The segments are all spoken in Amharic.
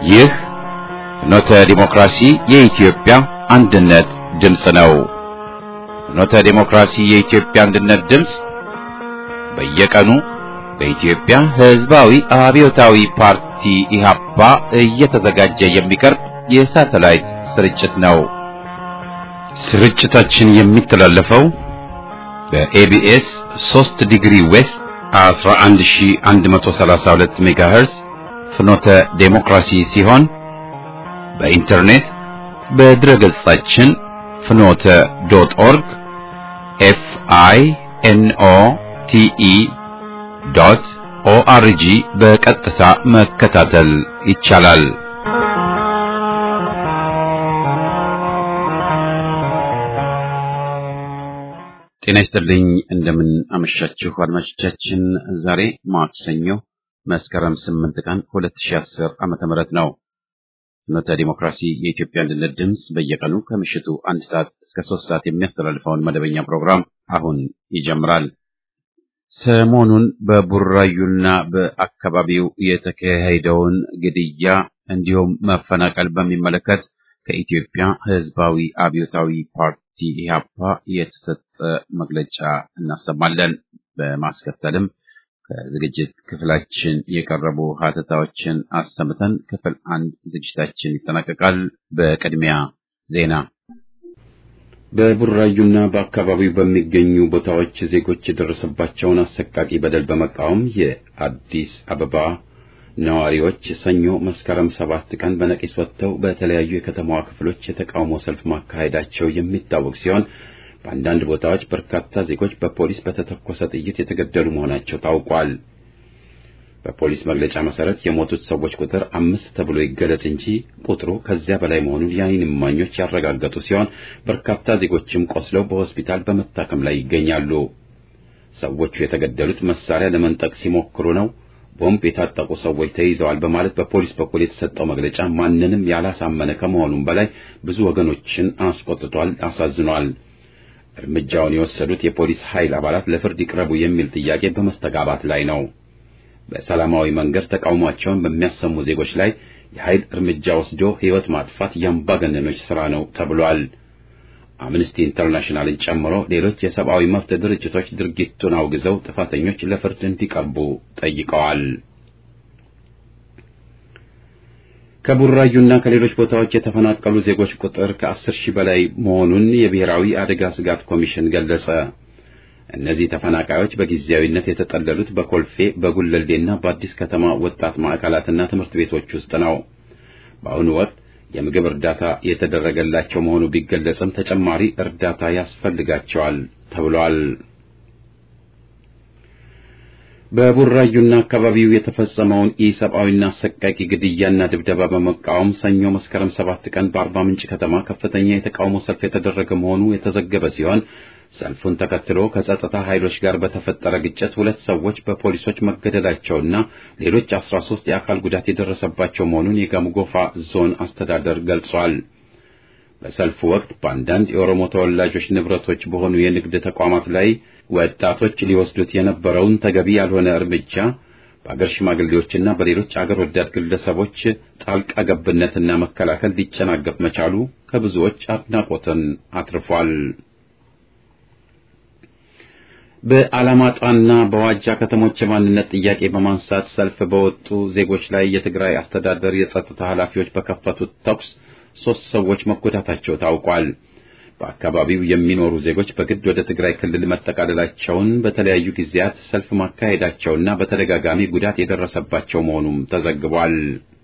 ይህ ፍኖተ ዲሞክራሲ የኢትዮጵያ አንድነት ድምፅ ነው። ፍኖተ ዲሞክራሲ የኢትዮጵያ አንድነት ድምፅ በየቀኑ በኢትዮጵያ ሕዝባዊ አብዮታዊ ፓርቲ ኢህአፓ እየተዘጋጀ የሚቀርብ የሳተላይት ስርጭት ነው። ስርጭታችን የሚተላለፈው በኤቢኤስ 3 ዲግሪ ዌስት 11132 ሜጋሄርዝ ፍኖተ ዴሞክራሲ ሲሆን በኢንተርኔት በድረ ገጻችን ፍኖተ ዶት ኦርግ ኤፍ አይ ኤን ኦ ቲ ኢ ዶት ኦአርጂ በቀጥታ መከታተል ይቻላል። ጤና ይስጥልኝ። እንደምን አመሻችሁ አድማጮቻችን። ዛሬ ማክሰኞ መስከረም 8 ቀን 2010 ዓመተ ምህረት ነው። ፍኖተ ዲሞክራሲ የኢትዮጵያ አንድነት ድምፅ በየቀኑ ከምሽቱ አንድ ሰዓት እስከ ሶስት ሰዓት የሚያስተላልፈውን መደበኛ ፕሮግራም አሁን ይጀምራል። ሰሞኑን በቡራዩና በአካባቢው የተካሄደውን ግድያ እንዲሁም መፈናቀል በሚመለከት ከኢትዮጵያ ሕዝባዊ አብዮታዊ ፓርቲ ኢህአፓ የተሰጠ መግለጫ እናሰማለን። በማስከተልም ከዝግጅት ክፍላችን የቀረቡ ሀተታዎችን አሰምተን ክፍል አንድ ዝግጅታችን ይጠናቀቃል። በቅድሚያ ዜና። በቡራዩና በአካባቢው በሚገኙ ቦታዎች ዜጎች የደረሰባቸውን አሰቃቂ በደል በመቃወም የአዲስ አበባ ነዋሪዎች ሰኞ መስከረም ሰባት ቀን በነቂስ ወጥተው በተለያዩ የከተማዋ ክፍሎች የተቃውሞ ሰልፍ ማካሄዳቸው የሚታወቅ ሲሆን በአንዳንድ ቦታዎች በርካታ ዜጎች በፖሊስ በተተኮሰ ጥይት የተገደሉ መሆናቸው ታውቋል። በፖሊስ መግለጫ መሰረት የሞቱት ሰዎች ቁጥር አምስት ተብሎ ይገለጽ እንጂ ቁጥሩ ከዚያ በላይ መሆኑን የዓይን እማኞች ያረጋገጡ ሲሆን በርካታ ዜጎችም ቆስለው በሆስፒታል በመታከም ላይ ይገኛሉ። ሰዎቹ የተገደሉት መሳሪያ ለመንጠቅ ሲሞክሩ ነው፣ ቦምብ የታጠቁ ሰዎች ተይዘዋል በማለት በፖሊስ በኩል የተሰጠው መግለጫ ማንንም ያላሳመነ ከመሆኑም በላይ ብዙ ወገኖችን አስቆጥቷል፣ አሳዝኗል። እርምጃውን የወሰዱት የፖሊስ ኃይል አባላት ለፍርድ ይቅረቡ የሚል ጥያቄ በመስተጋባት ላይ ነው። በሰላማዊ መንገድ ተቃውሟቸውን በሚያሰሙ ዜጎች ላይ የኃይል እርምጃ ወስዶ ሕይወት ማጥፋት የአምባገነኖች ሥራ ነው ተብሏል። አምነስቲ ኢንተርናሽናልን ጨምሮ ሌሎች የሰብአዊ መብት ድርጅቶች ድርጊቱን አውግዘው ጥፋተኞች ለፍርድ እንዲቀርቡ ጠይቀዋል። ከቡራዩና ከሌሎች ቦታዎች የተፈናቀሉ ዜጎች ቁጥር ከአስር ሺህ በላይ መሆኑን የብሔራዊ አደጋ ስጋት ኮሚሽን ገለጸ። እነዚህ ተፈናቃዮች በጊዜያዊነት የተጠለሉት በኮልፌ በጉለሌና በአዲስ ከተማ ወጣት ማዕከላትና ትምህርት ቤቶች ውስጥ ነው። በአሁኑ ወቅት የምግብ እርዳታ የተደረገላቸው መሆኑ ቢገለጽም ተጨማሪ እርዳታ ያስፈልጋቸዋል ተብሏል። በቡራዩና አካባቢው የተፈጸመውን ኢሰብአዊና አሰቃቂ ግድያና ድብደባ በመቃወም ሰኞ መስከረም ሰባት ቀን በአርባ ምንጭ ከተማ ከፍተኛ የተቃውሞ ሰልፍ የተደረገ መሆኑ የተዘገበ ሲሆን ሰልፉን ተከትሎ ከጸጥታ ኃይሎች ጋር በተፈጠረ ግጭት ሁለት ሰዎች በፖሊሶች መገደላቸውና ሌሎች አስራ ሶስት የአካል ጉዳት የደረሰባቸው መሆኑን የጋምጎፋ ዞን አስተዳደር ገልጿል። በሰልፉ ወቅት በአንዳንድ የኦሮሞ ተወላጆች ንብረቶች በሆኑ የንግድ ተቋማት ላይ ወጣቶች ሊወስዱት የነበረውን ተገቢ ያልሆነ እርምጃ በአገር ሽማግሌዎችና በሌሎች አገር ወዳድ ግለሰቦች ጣልቃ ገብነትና መከላከል ሊጨናገፍ መቻሉ ከብዙዎች አድናቆትን አትርፏል። በአላማጣና በዋጃ ከተሞች የማንነት ጥያቄ በማንሳት ሰልፍ በወጡ ዜጎች ላይ የትግራይ አስተዳደር የጸጥታ ኃላፊዎች በከፈቱት ተኩስ ሦስት ሰዎች መጎዳታቸው ታውቋል። በአካባቢው የሚኖሩ ዜጎች በግድ ወደ ትግራይ ክልል መጠቃለላቸውን በተለያዩ ጊዜያት ሰልፍ ማካሄዳቸውና በተደጋጋሚ ጉዳት የደረሰባቸው መሆኑም ተዘግቧል።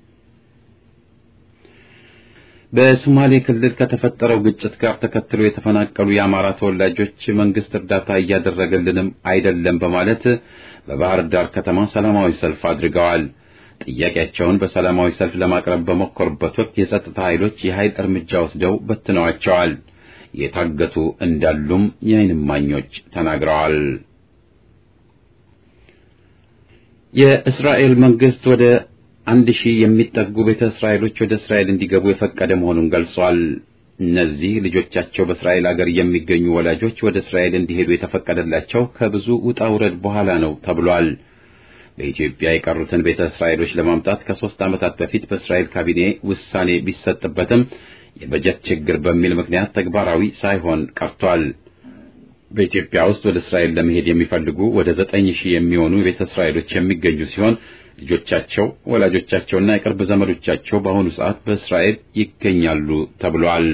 በሶማሌ ክልል ከተፈጠረው ግጭት ጋር ተከትሎ የተፈናቀሉ የአማራ ተወላጆች መንግስት እርዳታ እያደረገልንም አይደለም በማለት በባህር ዳር ከተማ ሰላማዊ ሰልፍ አድርገዋል። ጥያቄያቸውን በሰላማዊ ሰልፍ ለማቅረብ በሞከሩበት ወቅት የጸጥታ ኃይሎች የኃይል እርምጃ ወስደው በትነዋቸዋል። የታገቱ እንዳሉም የዓይን እማኞች ተናግረዋል። የእስራኤል መንግስት ወደ አንድ ሺህ የሚጠጉ ቤተ እስራኤሎች ወደ እስራኤል እንዲገቡ የፈቀደ መሆኑን ገልጿል። እነዚህ ልጆቻቸው በእስራኤል አገር የሚገኙ ወላጆች ወደ እስራኤል እንዲሄዱ የተፈቀደላቸው ከብዙ ውጣ ውረድ በኋላ ነው ተብሏል። በኢትዮጵያ የቀሩትን ቤተ እስራኤሎች ለማምጣት ከሦስት ዓመታት በፊት በእስራኤል ካቢኔ ውሳኔ ቢሰጥበትም የበጀት ችግር በሚል ምክንያት ተግባራዊ ሳይሆን ቀርቷል። በኢትዮጵያ ውስጥ ወደ እስራኤል ለመሄድ የሚፈልጉ ወደ ዘጠኝ ሺህ የሚሆኑ ቤተ እስራኤሎች የሚገኙ ሲሆን ልጆቻቸው፣ ወላጆቻቸውና የቅርብ ዘመዶቻቸው በአሁኑ ሰዓት በእስራኤል ይገኛሉ ተብሏል።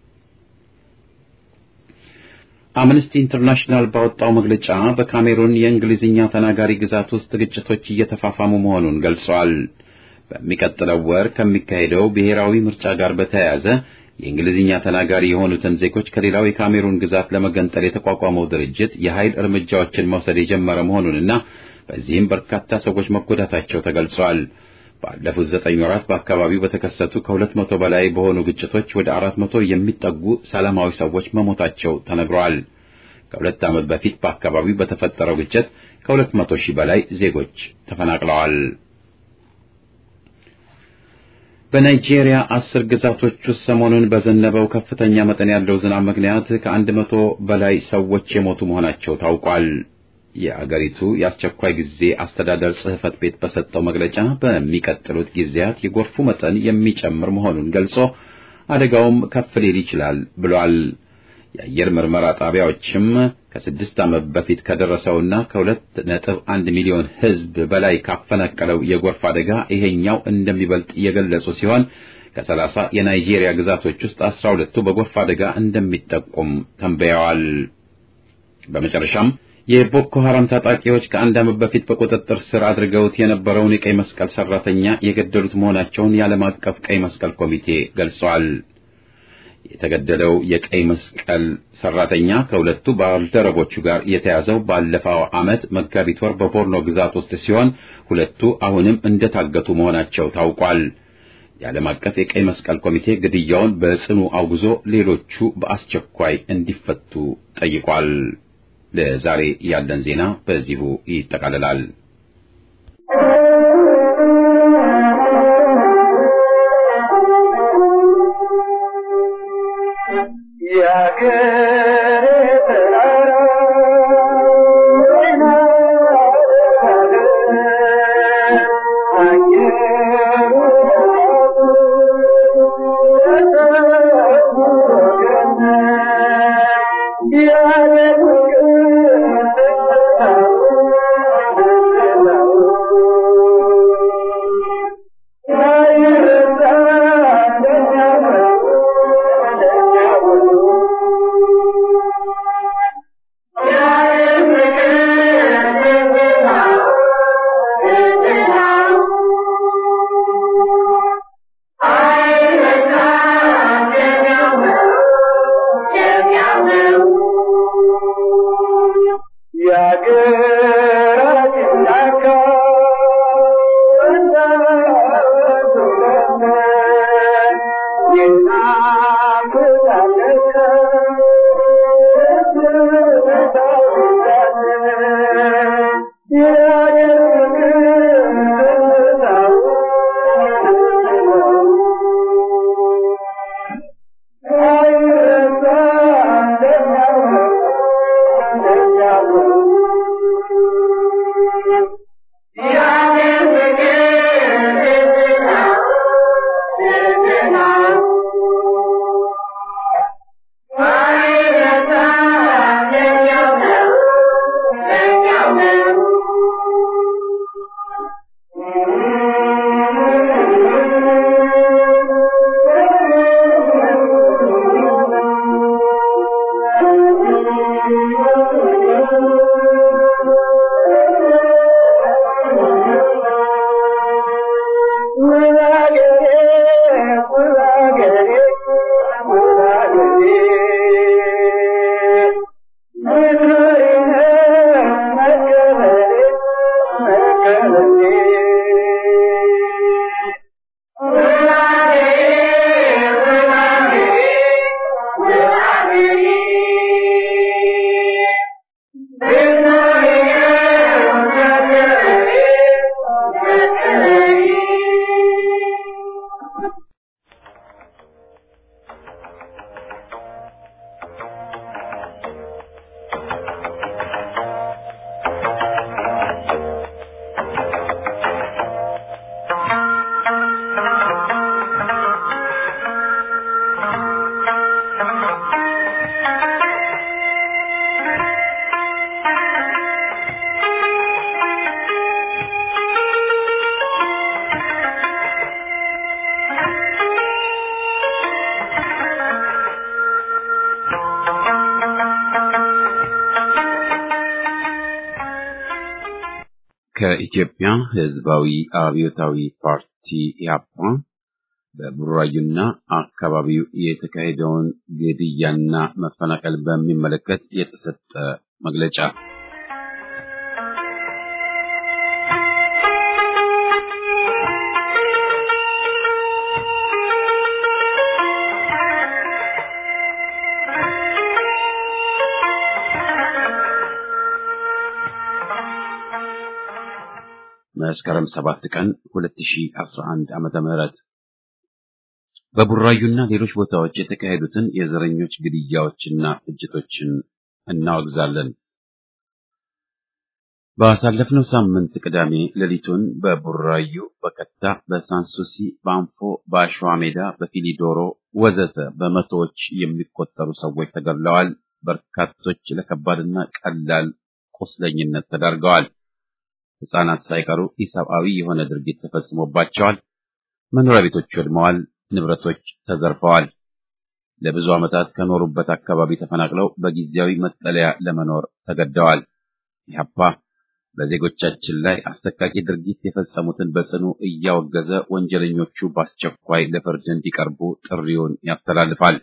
አምነስቲ ኢንተርናሽናል ባወጣው መግለጫ በካሜሩን የእንግሊዝኛ ተናጋሪ ግዛት ውስጥ ግጭቶች እየተፋፋሙ መሆኑን ገልጿል። በሚቀጥለው ወር ከሚካሄደው ብሔራዊ ምርጫ ጋር በተያያዘ የእንግሊዝኛ ተናጋሪ የሆኑትን ዜጎች ከሌላው የካሜሩን ግዛት ለመገንጠል የተቋቋመው ድርጅት የኃይል እርምጃዎችን መውሰድ የጀመረ መሆኑንና በዚህም በርካታ ሰዎች መጎዳታቸው ተገልጿል። ባለፉት ዘጠኝ ወራት በአካባቢው በተከሰቱ ከሁለት መቶ በላይ በሆኑ ግጭቶች ወደ አራት መቶ የሚጠጉ ሰላማዊ ሰዎች መሞታቸው ተነግሯል። ከሁለት ዓመት በፊት በአካባቢው በተፈጠረው ግጭት ከሁለት መቶ ሺህ በላይ ዜጎች ተፈናቅለዋል። በናይጄሪያ አስር ግዛቶች ውስጥ ሰሞኑን በዘነበው ከፍተኛ መጠን ያለው ዝናብ ምክንያት ከአንድ መቶ በላይ ሰዎች የሞቱ መሆናቸው ታውቋል። የአገሪቱ የአስቸኳይ ጊዜ አስተዳደር ጽሕፈት ቤት በሰጠው መግለጫ በሚቀጥሉት ጊዜያት የጎርፉ መጠን የሚጨምር መሆኑን ገልጾ አደጋውም ከፍ ሊል ይችላል ብሏል። የአየር ምርመራ ጣቢያዎችም ከስድስት ዓመት በፊት ከደረሰውና ከሁለት ነጥብ አንድ ሚሊዮን ሕዝብ በላይ ካፈናቀለው የጎርፍ አደጋ ይሄኛው እንደሚበልጥ የገለጹ ሲሆን ከሰላሳ የናይጄሪያ ግዛቶች ውስጥ አስራ ሁለቱ በጎርፍ አደጋ እንደሚጠቁም ተንበየዋል። በመጨረሻም የቦኮ ሐራም ታጣቂዎች ከአንድ ዓመት በፊት በቁጥጥር ስር አድርገውት የነበረውን የቀይ መስቀል ሰራተኛ የገደሉት መሆናቸውን የዓለም አቀፍ ቀይ መስቀል ኮሚቴ ገልጿል። የተገደለው የቀይ መስቀል ሰራተኛ ከሁለቱ ባልደረቦቹ ጋር የተያዘው ባለፈው ዓመት መጋቢት ወር በቦርኖ ግዛት ውስጥ ሲሆን ሁለቱ አሁንም እንደታገቱ መሆናቸው ታውቋል። የዓለም አቀፍ የቀይ መስቀል ኮሚቴ ግድያውን በጽኑ አውግዞ ሌሎቹ በአስቸኳይ እንዲፈቱ ጠይቋል። ለዛሬ ያለን ዜና በዚሁ ይጠቃልላል። ከኢትዮጵያ ሕዝባዊ አብዮታዊ ፓርቲ ኢህአፓ በቡራዩና አካባቢው የተካሄደውን ግድያና መፈናቀል በሚመለከት የተሰጠ መግለጫ መስከረም 7 ቀን 2011 ዓመተ ምህረት በቡራዩና ሌሎች ቦታዎች የተካሄዱትን የዘረኞች ግድያዎችና ፍጅቶችን እናወግዛለን። ባሳለፍነው ሳምንት ቅዳሜ ሌሊቱን በቡራዩ፣ በከታ፣ በሳንሱሲ፣ በአንፎ፣ በአሸዋ ሜዳ፣ በፊሊዶሮ ወዘተ በመቶዎች የሚቆጠሩ ሰዎች ተገድለዋል። በርካቶች ለከባድና ቀላል ቁስለኝነት ተዳርገዋል። ሕፃናት ሳይቀሩ ኢሰብአዊ የሆነ ድርጊት ተፈጽሞባቸዋል። መኖሪያ ቤቶች ወድመዋል። ንብረቶች ተዘርፈዋል። ለብዙ ዓመታት ከኖሩበት አካባቢ ተፈናቅለው በጊዜያዊ መጠለያ ለመኖር ተገደዋል። ኢህአፓ በዜጎቻችን ላይ አሰቃቂ ድርጊት የፈጸሙትን በጽኑ እያወገዘ ወንጀለኞቹ በአስቸኳይ ለፍርድ እንዲቀርቡ ጥሪውን ያስተላልፋል።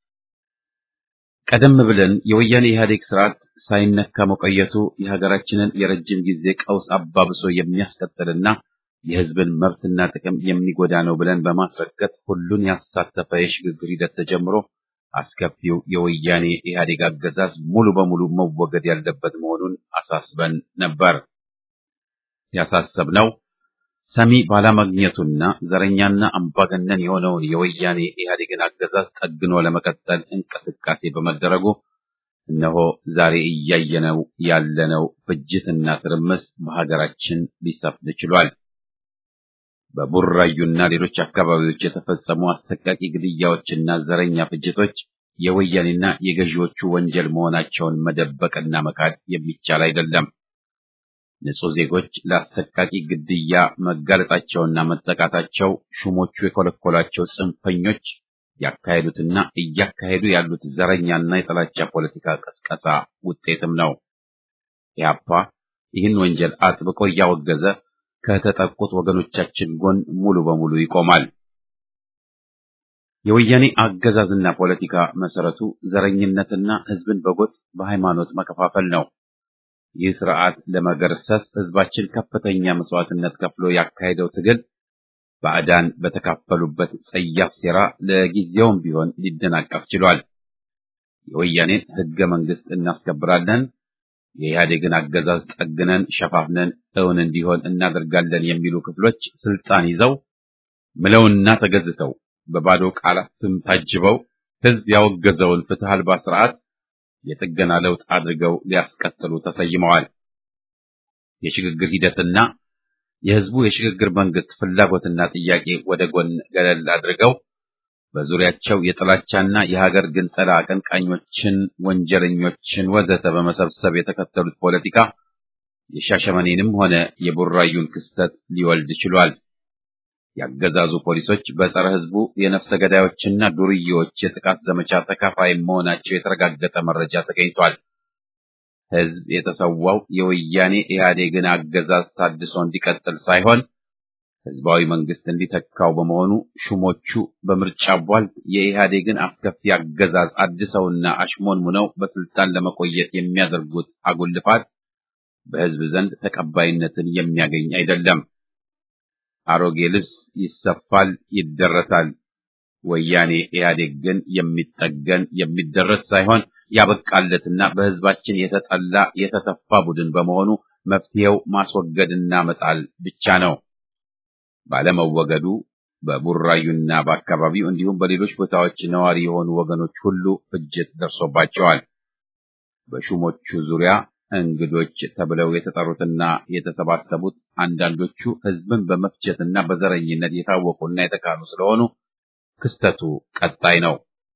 ቀደም ብለን የወያኔ ኢህአዴግ ስርዓት ሳይነካ መቆየቱ የሀገራችንን የረጅም ጊዜ ቀውስ አባብሶ የሚያስቀጥልና የሕዝብን መብትና ጥቅም የሚጎዳ ነው ብለን በማስረገጥ ሁሉን ያሳተፈ የሽግግር ሂደት ተጀምሮ አስከፊው የወያኔ ኢህአዴግ አገዛዝ ሙሉ በሙሉ መወገድ ያለበት መሆኑን አሳስበን ነበር። ያሳሰብነው ሰሚ ባለማግኘቱና ዘረኛና አምባገነን የሆነውን የወያኔ ኢህአዴግን አገዛዝ ጠግኖ ለመቀጠል እንቅስቃሴ በመደረጉ እነሆ ዛሬ እያየነው ያለነው ፍጅትና ትርምስ በሀገራችን ሊሰፍን ችሏል። በቡራዩና ሌሎች አካባቢዎች የተፈጸሙ አሰቃቂ ግድያዎችና ዘረኛ ፍጅቶች የወያኔና የገዢዎቹ ወንጀል መሆናቸውን መደበቅና መካድ የሚቻል አይደለም። ንጹህ ዜጎች ለአሰቃቂ ግድያ መጋለጣቸውና መጠቃታቸው ሹሞቹ የኮለኮላቸው ጽንፈኞች ያካሄዱትና እያካሄዱ ያሉት ዘረኛና የጥላቻ ፖለቲካ ቀስቀሳ ውጤትም ነው። ኢህአፓ ይህን ወንጀል አጥብቆ እያወገዘ ከተጠቁት ወገኖቻችን ጎን ሙሉ በሙሉ ይቆማል። የወያኔ አገዛዝና ፖለቲካ መሰረቱ ዘረኝነትና ህዝብን በጎጥ በሃይማኖት መከፋፈል ነው። ይህ ስርዓት ለመገርሰስ ህዝባችን ከፍተኛ መስዋዕትነት ከፍሎ ያካሄደው ትግል ባዕዳን በተካፈሉበት ጸያፍ ሴራ ለጊዜውም ቢሆን ሊደናቀፍ ችሏል። የወያኔን ህገ መንግስት እናስከብራለን፣ የኢህአዴግን አገዛዝ ጠግነን ሸፋፍነን እውን እንዲሆን እናደርጋለን የሚሉ ክፍሎች ስልጣን ይዘው ምለውና ተገዝተው በባዶ ቃላትም ታጅበው ህዝብ ያወገዘውን ፍትህ አልባ ስርዓት የጥገና ለውጥ አድርገው ሊያስቀጥሉ ተሰይመዋል። የሽግግር ሂደትና የህዝቡ የሽግግር መንግስት ፍላጎትና ጥያቄ ወደ ጎን ገለል አድርገው በዙሪያቸው የጥላቻና የሀገር ግንጠላ አቀንቃኞችን፣ ወንጀለኞችን ወዘተ በመሰብሰብ የተከተሉት ፖለቲካ የሻሸመኔንም ሆነ የቡራዩን ክስተት ሊወልድ ችሏል። ያገዛዙ ፖሊሶች በጸረ ህዝቡ የነፍሰ ገዳዮችና ዱርዬዎች የጥቃት ዘመቻ ተካፋይ መሆናቸው የተረጋገጠ መረጃ ተገኝቷል። ህዝብ የተሰዋው የወያኔ ኢህአዴግን አገዛዝ ታድሶ እንዲቀጥል ሳይሆን ህዝባዊ መንግስት እንዲተካው በመሆኑ ሹሞቹ በምርጫ ቧልት የኢህአዴግን አስከፊ አገዛዝ አድሰውና አሽሞንሙነው በስልጣን ለመቆየት የሚያደርጉት አጉል ልፋት በህዝብ ዘንድ ተቀባይነትን የሚያገኝ አይደለም። አሮጌ ልብስ ይሰፋል፣ ይደረታል። ወያኔ ኢህአዴግ ግን የሚጠገን የሚደረስ ሳይሆን ያበቃለትና በህዝባችን የተጠላ የተተፋ ቡድን በመሆኑ መፍትሄው ማስወገድና መጣል ብቻ ነው። ባለመወገዱ በቡራዩና በአካባቢው እንዲሁም በሌሎች ቦታዎች ነዋሪ የሆኑ ወገኖች ሁሉ ፍጅት ደርሶባቸዋል። በሹሞቹ ዙሪያ እንግዶች ተብለው የተጠሩትና የተሰባሰቡት አንዳንዶቹ ህዝብን በመፍጀትና በዘረኝነት የታወቁና የተካኑ ስለሆኑ ክስተቱ ቀጣይ ነው።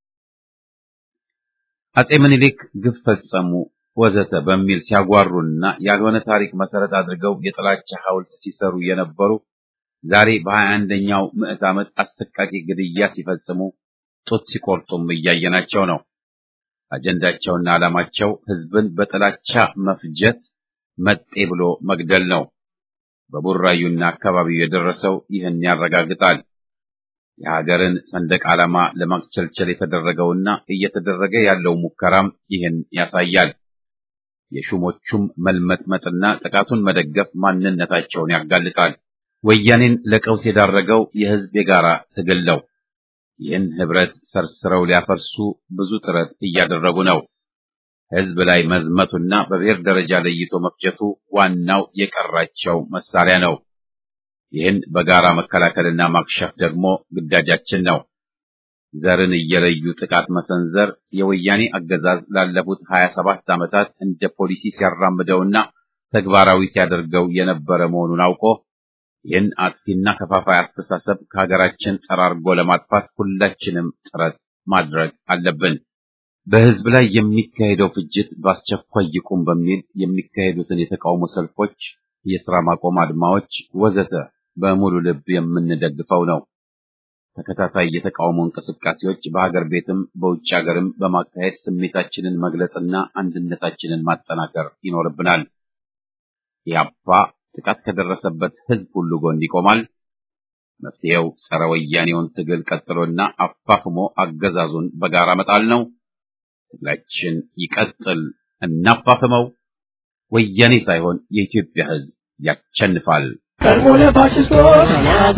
አጼ ምኒልክ ግፍ ፈጸሙ ወዘተ በሚል ሲያጓሩና ያልሆነ ታሪክ መሰረት አድርገው የጥላቻ ሐውልት ሲሰሩ የነበሩ ዛሬ በሀያ አንደኛው ምዕት ዓመት አሰቃቂ ግድያ ሲፈጽሙ ጡት ሲቆርጡም እያየናቸው ነው። አጀንዳቸውና ዓላማቸው ህዝብን በጥላቻ መፍጀት፣ መጤ ብሎ መግደል ነው። በቡራዩና አካባቢው የደረሰው ይህን ያረጋግጣል። የሀገርን ሰንደቅ ዓላማ ለማክቸልቸል የተደረገውና እየተደረገ ያለው ሙከራም ይህን ያሳያል። የሹሞቹም መልመጥመጥና ጥቃቱን መደገፍ ማንነታቸውን ያጋልጣል። ወያኔን ለቀውስ የዳረገው የህዝብ የጋራ ትግል ነው። ይህን ህብረት ሰርስረው ሊያፈርሱ ብዙ ጥረት እያደረጉ ነው። ህዝብ ላይ መዝመቱና በብሔር ደረጃ ለይቶ መፍጀቱ ዋናው የቀራቸው መሳሪያ ነው። ይህን በጋራ መከላከልና ማክሸፍ ደግሞ ግዳጃችን ነው። ዘርን እየለዩ ጥቃት መሰንዘር የወያኔ አገዛዝ ላለፉት ሀያ ሰባት ዓመታት እንደ ፖሊሲ ሲያራምደውና ተግባራዊ ሲያደርገው የነበረ መሆኑን አውቆ ይህን አጥፊና ከፋፋይ አስተሳሰብ ከሀገራችን ጠራርጎ ለማጥፋት ሁላችንም ጥረት ማድረግ አለብን። በህዝብ ላይ የሚካሄደው ፍጅት በአስቸኳይ ይቁም በሚል የሚካሄዱትን የተቃውሞ ሰልፎች፣ የሥራ ማቆም አድማዎች ወዘተ በሙሉ ልብ የምንደግፈው ነው። ተከታታይ የተቃውሞ እንቅስቃሴዎች በሀገር ቤትም በውጭ ሀገርም በማካሄድ ስሜታችንን መግለጽና አንድነታችንን ማጠናከር ይኖርብናል። ኢህአፓ ጥቃት ከደረሰበት ህዝብ ሁሉ ጎን ይቆማል። መፍትሄው ጸረ ወያኔውን ትግል ቀጥሎና አፋፍሞ አገዛዙን በጋራ መጣል ነው። ትግላችን ይቀጥል፣ እናፋፍመው። ወያኔ ሳይሆን የኢትዮጵያ ህዝብ ያቸንፋል። ቀድሞ ለፋሽስቶች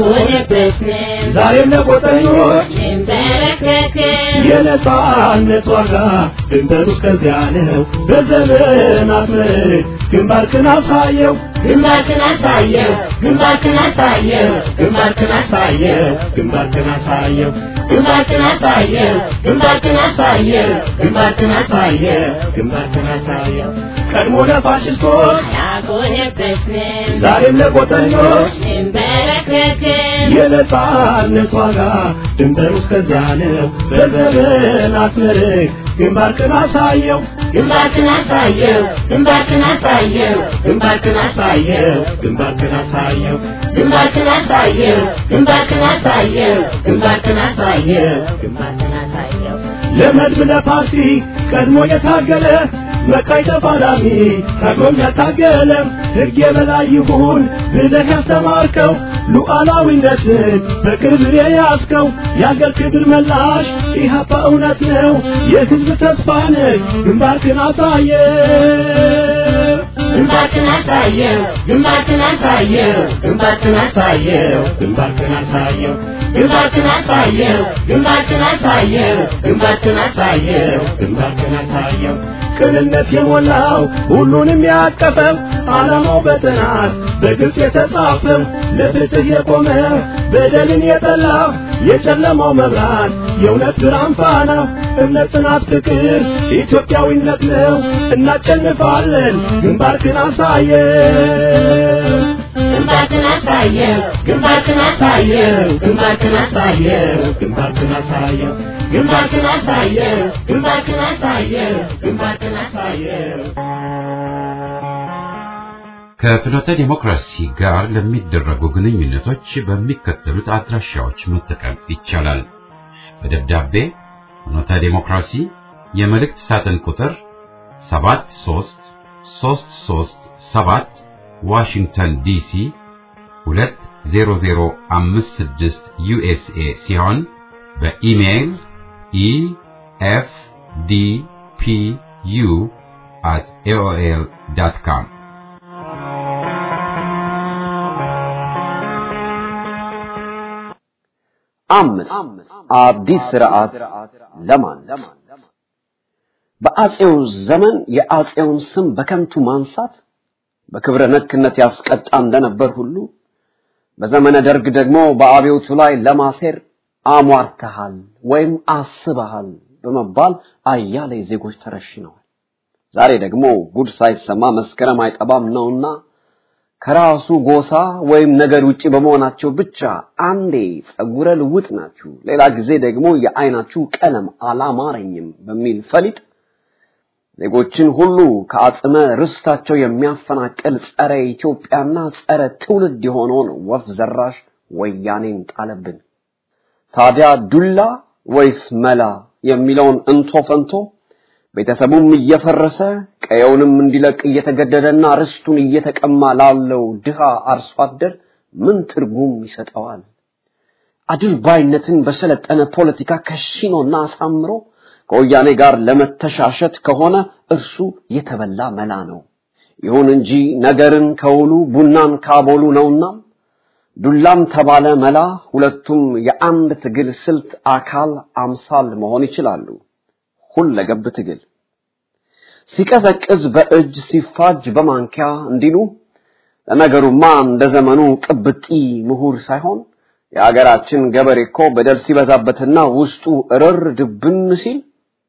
ዛሬም ለቆጠኞች የነጻነት ዋጋ ድንበሩ እስከዚያ ነው። በዘመናት ምርት ግንባርክን አሳየው ግንባርክን አሳየው ግንባርክን አሳየው ግንባርክን አሳየው ግንባርክን አሳየው ግንባርክን አሳየው ግንባርክን አሳየው ግንባርክን አሳየው ግንባርክን አሳየው ቀድሞ ለፋሽስቶች ያጎነበስን ዛሬም ለቆጠኞች እንበረከክን የነጻነት ዋጋ ድንበሩ እስከዚያ ነው። በዘመናት ምርት ግንባርክን አሳየው ግንባርክን አሳየው ግንባርክን አሳየው ግንባርክን አሳየው ግንባርክን አሳየው ግንባርክን አሳየው ግንባርክን አሳየው ግንባርክን አሳየው ግንባርክን አሳየው ለመድብ ለፓርቲ ቀድሞ የታገለ መቃይ ተፋላሚ ታግሎም ያታገለ ሕግ የበላይ ይሁን ብለህ ያስተማርከው ሉዓላዊነትን በክብር የያዝከው የአገር ክብር መላሽ ኢህአፓ እውነት ነው የሕዝብ ተስፋ ነህ ግንባርክን አሳየ ግንባርክን አሳየው ግንባርክን አሳየው ግንባርክን አሳየው ግንባርክን አሳየው ግንባርክን አሳየው ግንባርክን አሳየው ግንባርክን አሳየው ግንባርክን አሳየው ቅንነት የሞላው ሁሉንም ያቀፈው ዓላማው በጥናት በግልጽ የተጻፈው ለፍትህ የቆመ በደልን የጠላ የጨለማው መብራት የእውነት ብርሃን ፋና እምነት፣ ጽናት፣ ፍቅር ኢትዮጵያዊነት ነው። እናሸንፋለን። ግንባርክን አሳየው ግንባርክን አሳየው ግንባርክን አሳየው ግንባርክን አሳየው ግንባርክን አሳየው ግንባርክን አሳየው ግንባርክን አሳየው ግንባርክን አሳየው ከፍኖተ ዲሞክራሲ ጋር ለሚደረጉ ግንኙነቶች በሚከተሉት አድራሻዎች መጠቀም ይቻላል። በደብዳቤ ፍኖተ ዲሞክራሲ የመልእክት ሳጥን ቁጥር 73337 ዋሽንግተን ዲሲ 20056 ዩኤስኤ ሲሆን በኢሜይል ኢኤፍዲፒዩ at aol.com አምስት አዲስ ስርዓት ለማን በአጼው ዘመን የአጼውን ስም በከንቱ ማንሳት በክብረ ነክነት ያስቀጣ እንደነበር ሁሉ በዘመነ ደርግ ደግሞ በአብዮቱ ላይ ለማሴር አሟርተሃል ወይም አስበሃል በመባል አያሌ ዜጎች ተረሽነዋል። ዛሬ ደግሞ ጉድ ሳይሰማ መስከረም አይጠባም ነውና ከራሱ ጎሳ ወይም ነገድ ውጪ በመሆናቸው ብቻ አንዴ ጸጉረ ልውጥ ናችሁ፣ ሌላ ጊዜ ደግሞ የአይናችሁ ቀለም አላማረኝም በሚል ፈሊጥ ዜጎችን ሁሉ ከአጽመ ርስታቸው የሚያፈናቅል ጸረ ኢትዮጵያና ጸረ ትውልድ የሆነውን ወፍ ዘራሽ ወያኔን ጣለብን። ታዲያ ዱላ ወይስ መላ የሚለውን እንቶ ፈንቶ ቤተሰቡም እየፈረሰ ቀየውንም እንዲለቅ እየተገደደና ርስቱን እየተቀማ ላለው ድሃ አርሶ አደር ምን ትርጉም ይሰጠዋል? አድልባይነትን በሰለጠነ ፖለቲካ ከሽኖና አሳምሮ ከወያኔ ጋር ለመተሻሸት ከሆነ እርሱ የተበላ መላ ነው። ይሁን እንጂ ነገርን ከውሉ ቡናን ካቦሉ ነውና ዱላም ተባለ መላ ሁለቱም የአንድ ትግል ስልት አካል አምሳል መሆን ይችላሉ። ሁለገብ ትግል ሲቀዘቅዝ በእጅ ሲፋጅ በማንኪያ እንዲሉ ለነገሩማ እንደ ዘመኑ ቅብጢ ምሁር ሳይሆን የሀገራችን ገበሬ እኮ በደል ሲበዛበትና ውስጡ እርር ድብን ሲል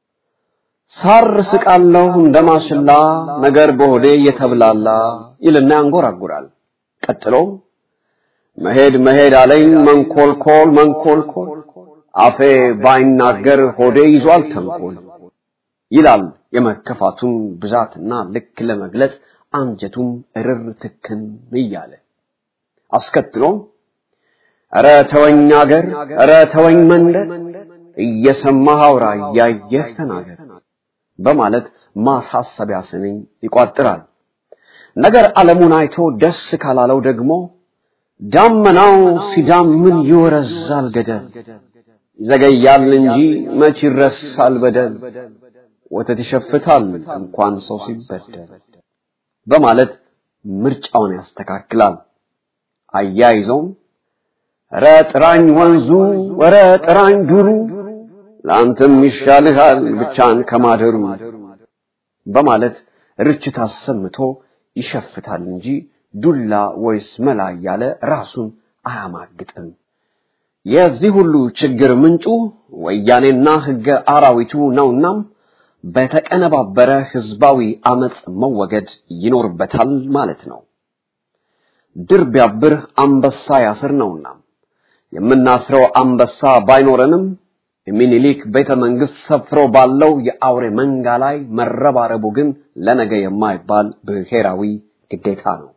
ሳር ስቃለሁ እንደ ማሽላ ነገር በሆዴ እየተብላላ ይልና ያንጎራጉራል። ቀጥሎም መሄድ መሄድ አለኝ መንኮልኮል መንኮልኮል አፌ ባይናገር ሆዴ ይዟል ተንኮል ይላል የመከፋቱን ብዛትና ልክ ለመግለጽ አንጀቱም እርር ትክን እያለ አስከትሎም ኧረ ተወኝ አገር ኧረ ተወኝ መንደር እየሰማህ አውራ እያየህ ተናገር በማለት ማሳሰቢያ ስንኝ ይቋጥራል። ነገር ዓለሙን አይቶ ደስ ካላለው ደግሞ ዳመናው ሲዳምን ይወረዛል ገደል ይዘገያል እንጂ መች ይረሳል በደል ወተት ይሸፍታል እንኳን ሰው ሲበደል በማለት ምርጫውን ያስተካክላል። አያይዘውም ኧረ ጥራኝ ወንዙ ኧረ ጥራኝ ዱሩ ለአንተም ይሻልሃል ብቻን ከማደሩ በማለት ርችት አሰምቶ ይሸፍታል እንጂ ዱላ ወይስ መላ እያለ ራሱን አያማግጥም። የዚህ ሁሉ ችግር ምንጩ ወያኔና ሕገ አራዊቱ ነውናም በተቀነባበረ ህዝባዊ አመጽ መወገድ ይኖርበታል ማለት ነው። ድር ቢያብር አንበሳ ያስር ነውና የምናስረው አንበሳ ባይኖረንም የሚኒሊክ ቤተ መንግስት ሰፍሮ ባለው የአውሬ መንጋ ላይ መረባረቡ ግን ለነገ የማይባል ብሔራዊ ግዴታ ነው።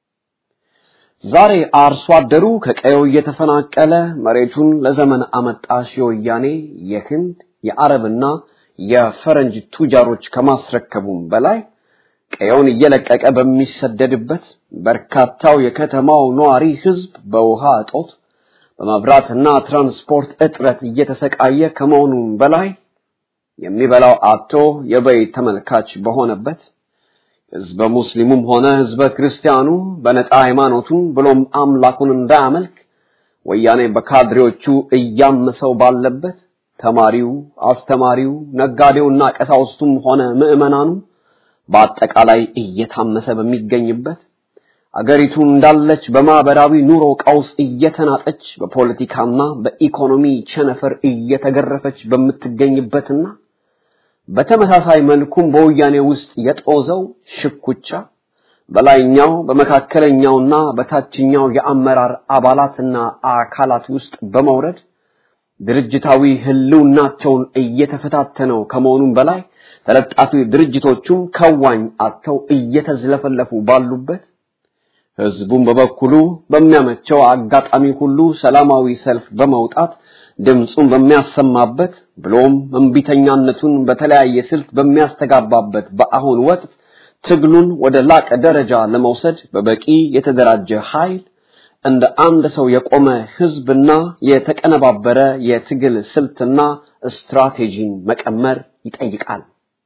ዛሬ አርሶ አደሩ ከቀየው እየተፈናቀለ መሬቱን ለዘመን አመጣሽ የወያኔ የህንድ የአረብና የፈረንጅ ቱጃሮች ከማስረከቡም በላይ ቀየውን እየለቀቀ በሚሰደድበት በርካታው የከተማው ነዋሪ ህዝብ በውሃ እጦት በመብራትና ትራንስፖርት እጥረት እየተሰቃየ ከመሆኑም በላይ የሚበላው አጥቶ የበይ ተመልካች በሆነበት ህዝበ ሙስሊሙም ሆነ ህዝበ ክርስቲያኑ በነፃ ሃይማኖቱን ብሎም አምላኩን እንዳያመልክ ወያኔ በካድሬዎቹ እያመሰው ባለበት ተማሪው፣ አስተማሪው፣ ነጋዴውና ቀሳውስቱም ሆነ ምዕመናኑ በአጠቃላይ እየታመሰ በሚገኝበት አገሪቱ እንዳለች በማህበራዊ ኑሮ ቀውስ እየተናጠች በፖለቲካና በኢኮኖሚ ቸነፈር እየተገረፈች በምትገኝበትና በተመሳሳይ መልኩም በወያኔ ውስጥ የጦዘው ሽኩቻ በላይኛው በመካከለኛውና በታችኛው የአመራር አባላትና አካላት ውስጥ በመውረድ ድርጅታዊ ህልውናቸውን እየተፈታተነው ከመሆኑም በላይ ተለጣፊ ድርጅቶቹም ከዋኝ አጥተው እየተዝለፈለፉ ባሉበት ህዝቡም በበኩሉ በሚያመቸው አጋጣሚ ሁሉ ሰላማዊ ሰልፍ በመውጣት ድምፁን በሚያሰማበት ብሎም እምቢተኛነቱን በተለያየ ስልት በሚያስተጋባበት በአሁን ወቅት ትግሉን ወደ ላቀ ደረጃ ለመውሰድ በበቂ የተደራጀ ኃይል እንደ አንድ ሰው የቆመ ህዝብና የተቀነባበረ የትግል ስልትና ስትራቴጂን መቀመር ይጠይቃል።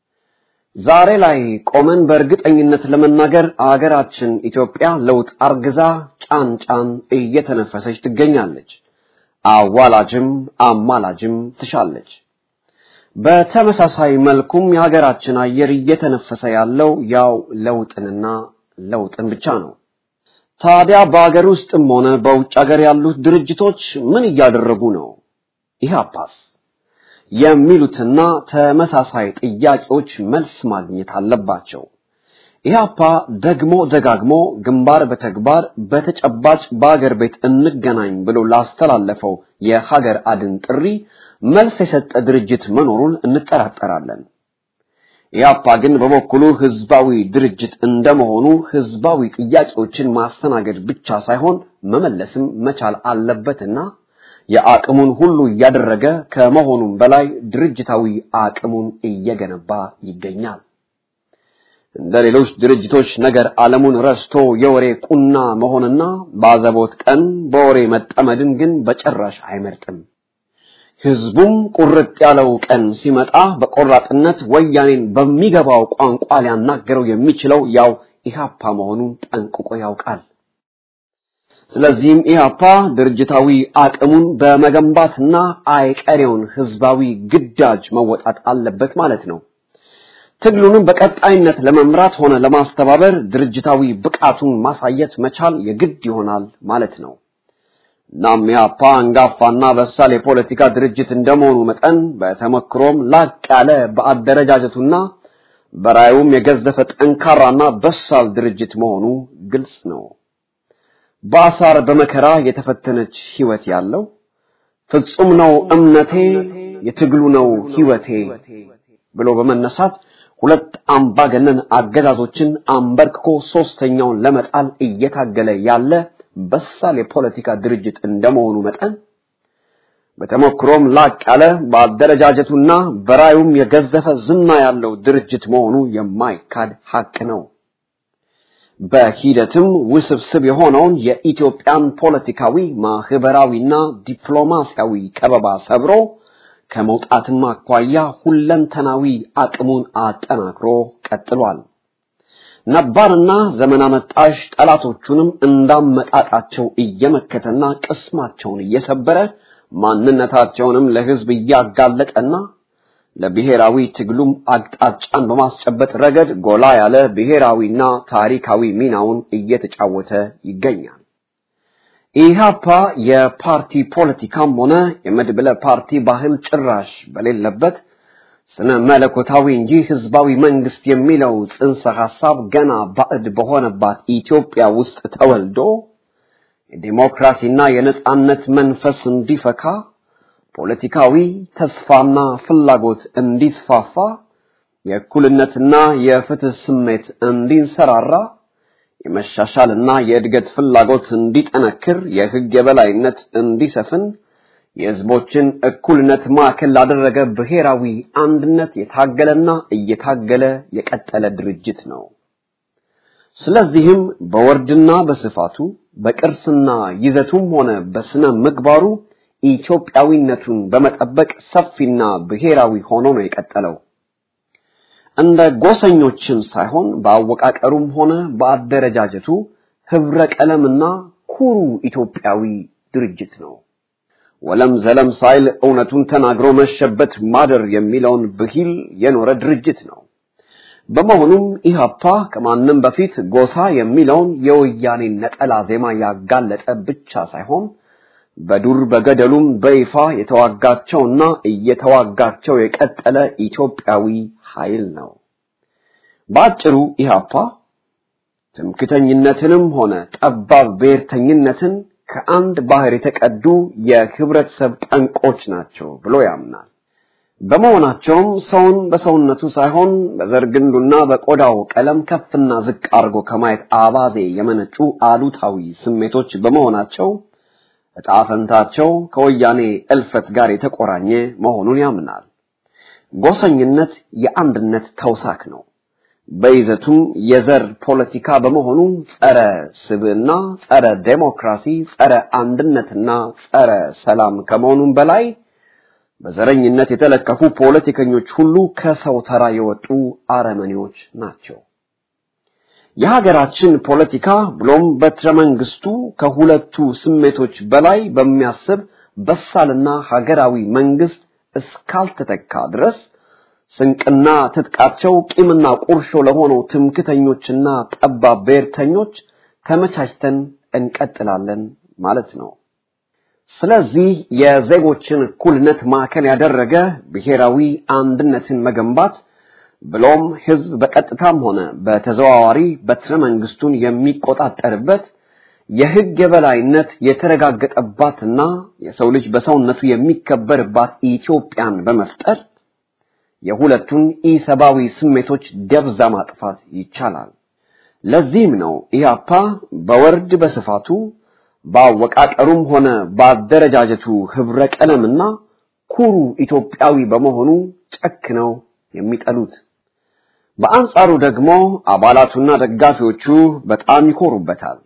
ዛሬ ላይ ቆመን በእርግጠኝነት ለመናገር አገራችን ኢትዮጵያ ለውጥ አርግዛ ጫን ጫን እየተነፈሰች ትገኛለች። አዋላጅም አማላጅም ትሻለች። በተመሳሳይ መልኩም የሀገራችን አየር እየተነፈሰ ያለው ያው ለውጥንና ለውጥን ብቻ ነው። ታዲያ በአገር ውስጥም ሆነ በውጭ ሀገር ያሉት ድርጅቶች ምን እያደረጉ ነው? ኢህአፓስ የሚሉትና ተመሳሳይ ጥያቄዎች መልስ ማግኘት አለባቸው። ኢህአፓ ደግሞ ደጋግሞ ግንባር በተግባር በተጨባጭ በአገር ቤት እንገናኝ ብሎ ላስተላለፈው የሀገር አድን ጥሪ መልስ የሰጠ ድርጅት መኖሩን እንጠራጠራለን። ኢህአፓ ግን በበኩሉ ህዝባዊ ድርጅት እንደመሆኑ ህዝባዊ ጥያቄዎችን ማስተናገድ ብቻ ሳይሆን መመለስም መቻል አለበትና የአቅሙን ሁሉ እያደረገ ከመሆኑም በላይ ድርጅታዊ አቅሙን እየገነባ ይገኛል። እንደ ሌሎች ድርጅቶች ነገር ዓለሙን ረስቶ የወሬ ቁና መሆንና ባዘቦት ቀን በወሬ መጠመድን ግን በጭራሽ አይመርጥም። ህዝቡም ቁርጥ ያለው ቀን ሲመጣ በቆራጥነት ወያኔን በሚገባው ቋንቋ ሊያናገረው የሚችለው ያው ኢህአፓ መሆኑን ጠንቅቆ ያውቃል። ስለዚህም ኢህአፓ ድርጅታዊ አቅሙን በመገንባትና አይቀሬውን ህዝባዊ ግዳጅ መወጣት አለበት ማለት ነው። ትግሉንም በቀጣይነት ለመምራት ሆነ ለማስተባበር ድርጅታዊ ብቃቱን ማሳየት መቻል የግድ ይሆናል ማለት ነው። እናም ኢህአፓ አንጋፋና በሳል የፖለቲካ ድርጅት እንደመሆኑ መጠን በተመክሮም ላቅ ያለ በአደረጃጀቱና በራዩም የገዘፈ ጠንካራና በሳል ድርጅት መሆኑ ግልጽ ነው። በአሳር በመከራ የተፈተነች ህይወት ያለው ፍጹም ነው እምነቴ የትግሉ ነው ህይወቴ ብሎ በመነሳት ሁለት አምባገነን አገዛዞችን አንበርክኮ ሶስተኛውን ለመጣል እየታገለ ያለ በሳል የፖለቲካ ድርጅት እንደመሆኑ መጠን በተሞክሮም ላቅ ያለ በአደረጃጀቱና በራዩም የገዘፈ ዝና ያለው ድርጅት መሆኑ የማይካድ ሐቅ ነው። በሂደትም ውስብስብ የሆነውን የኢትዮጵያን ፖለቲካዊ ማህበራዊና ዲፕሎማሲያዊ ከበባ ሰብሮ ከመውጣትም አኳያ ሁለንተናዊ አቅሙን አጠናክሮ ቀጥሏል። ነባርና ዘመን አመጣሽ ጠላቶቹንም እንዳመጣጣቸው እየመከተና ቅስማቸውን እየሰበረ ማንነታቸውንም ለህዝብ እያጋለጠና ለብሔራዊ ትግሉም አቅጣጫን በማስጨበጥ ረገድ ጎላ ያለ ብሔራዊና ታሪካዊ ሚናውን እየተጫወተ ይገኛል። ኢህአፓ የፓርቲ ፖለቲካም ሆነ የመድብለ ፓርቲ ባህል ጭራሽ በሌለበት ስነ መለኮታዊ እንጂ ህዝባዊ መንግስት የሚለው ጽንሰ ሐሳብ ገና ባዕድ በሆነባት ኢትዮጵያ ውስጥ ተወልዶ የዲሞክራሲና የነጻነት መንፈስ እንዲፈካ ፖለቲካዊ ተስፋና ፍላጎት እንዲስፋፋ የእኩልነትና የፍትህ ስሜት እንዲንሰራራ የመሻሻልና የእድገት ፍላጎት እንዲጠነክር የህግ የበላይነት እንዲሰፍን የህዝቦችን እኩልነት ማዕከል ላደረገ ብሔራዊ አንድነት የታገለና እየታገለ የቀጠለ ድርጅት ነው። ስለዚህም በወርድና በስፋቱ በቅርስና ይዘቱም ሆነ በስነ ምግባሩ ኢትዮጵያዊነቱን በመጠበቅ ሰፊና ብሔራዊ ሆኖ ነው የቀጠለው። እንደ ጎሰኞችም ሳይሆን በአወቃቀሩም ሆነ በአደረጃጀቱ ህብረ ቀለምና ኩሩ ኢትዮጵያዊ ድርጅት ነው። ወለም ዘለም ሳይል እውነቱን ተናግሮ መሸበት ማደር የሚለውን ብሂል የኖረ ድርጅት ነው። በመሆኑም ኢህአፓ ከማንም በፊት ጎሳ የሚለውን የወያኔ ነጠላ ዜማ ያጋለጠ ብቻ ሳይሆን በዱር በገደሉም በይፋ የተዋጋቸውና እየተዋጋቸው የቀጠለ ኢትዮጵያዊ ኃይል ነው። በአጭሩ ኢህአፓ ትምክተኝነትንም ሆነ ጠባብ ብሔርተኝነትን ከአንድ ባህር የተቀዱ የህብረተሰብ ጠንቆች ናቸው ብሎ ያምናል። በመሆናቸውም ሰውን በሰውነቱ ሳይሆን በዘር ግንዱና በቆዳው ቀለም ከፍና ዝቅ አድርጎ ከማየት አባዜ የመነጩ አሉታዊ ስሜቶች በመሆናቸው ዕጣ ፈንታቸው ከወያኔ እልፈት ጋር የተቆራኘ መሆኑን ያምናል። ጎሰኝነት የአንድነት ተውሳክ ነው። በይዘቱም የዘር ፖለቲካ በመሆኑ ጸረ ስብዕና፣ ጸረ ዴሞክራሲ፣ ጸረ አንድነትና ጸረ ሰላም ከመሆኑም በላይ በዘረኝነት የተለከፉ ፖለቲከኞች ሁሉ ከሰው ተራ የወጡ አረመኔዎች ናቸው። የሀገራችን ፖለቲካ ብሎም በትረ መንግስቱ ከሁለቱ ስሜቶች በላይ በሚያስብ በሳልና ሀገራዊ መንግስት እስካልተተካ ድረስ ስንቅና ትጥቃቸው ቂምና ቁርሾ ለሆነው ትምክተኞችና ጠባብ ብሔርተኞች ተመቻችተን እንቀጥላለን ማለት ነው። ስለዚህ የዜጎችን እኩልነት ማዕከል ያደረገ ብሔራዊ አንድነትን መገንባት ብሎም ህዝብ በቀጥታም ሆነ በተዘዋዋሪ በትረ መንግስቱን የሚቆጣጠርበት የህግ የበላይነት የተረጋገጠባትና የሰው ልጅ በሰውነቱ የሚከበርባት ኢትዮጵያን በመፍጠር የሁለቱን ኢሰብአዊ ስሜቶች ደብዛ ማጥፋት ይቻላል። ለዚህም ነው ኢህአፓ በወርድ በስፋቱ በአወቃቀሩም ሆነ በአደረጃጀቱ ህብረ ቀለምና ኩሩ ኢትዮጵያዊ በመሆኑ ጨክነው የሚጠሉት። በአንጻሩ ደግሞ አባላቱና ደጋፊዎቹ በጣም ይኮሩበታል።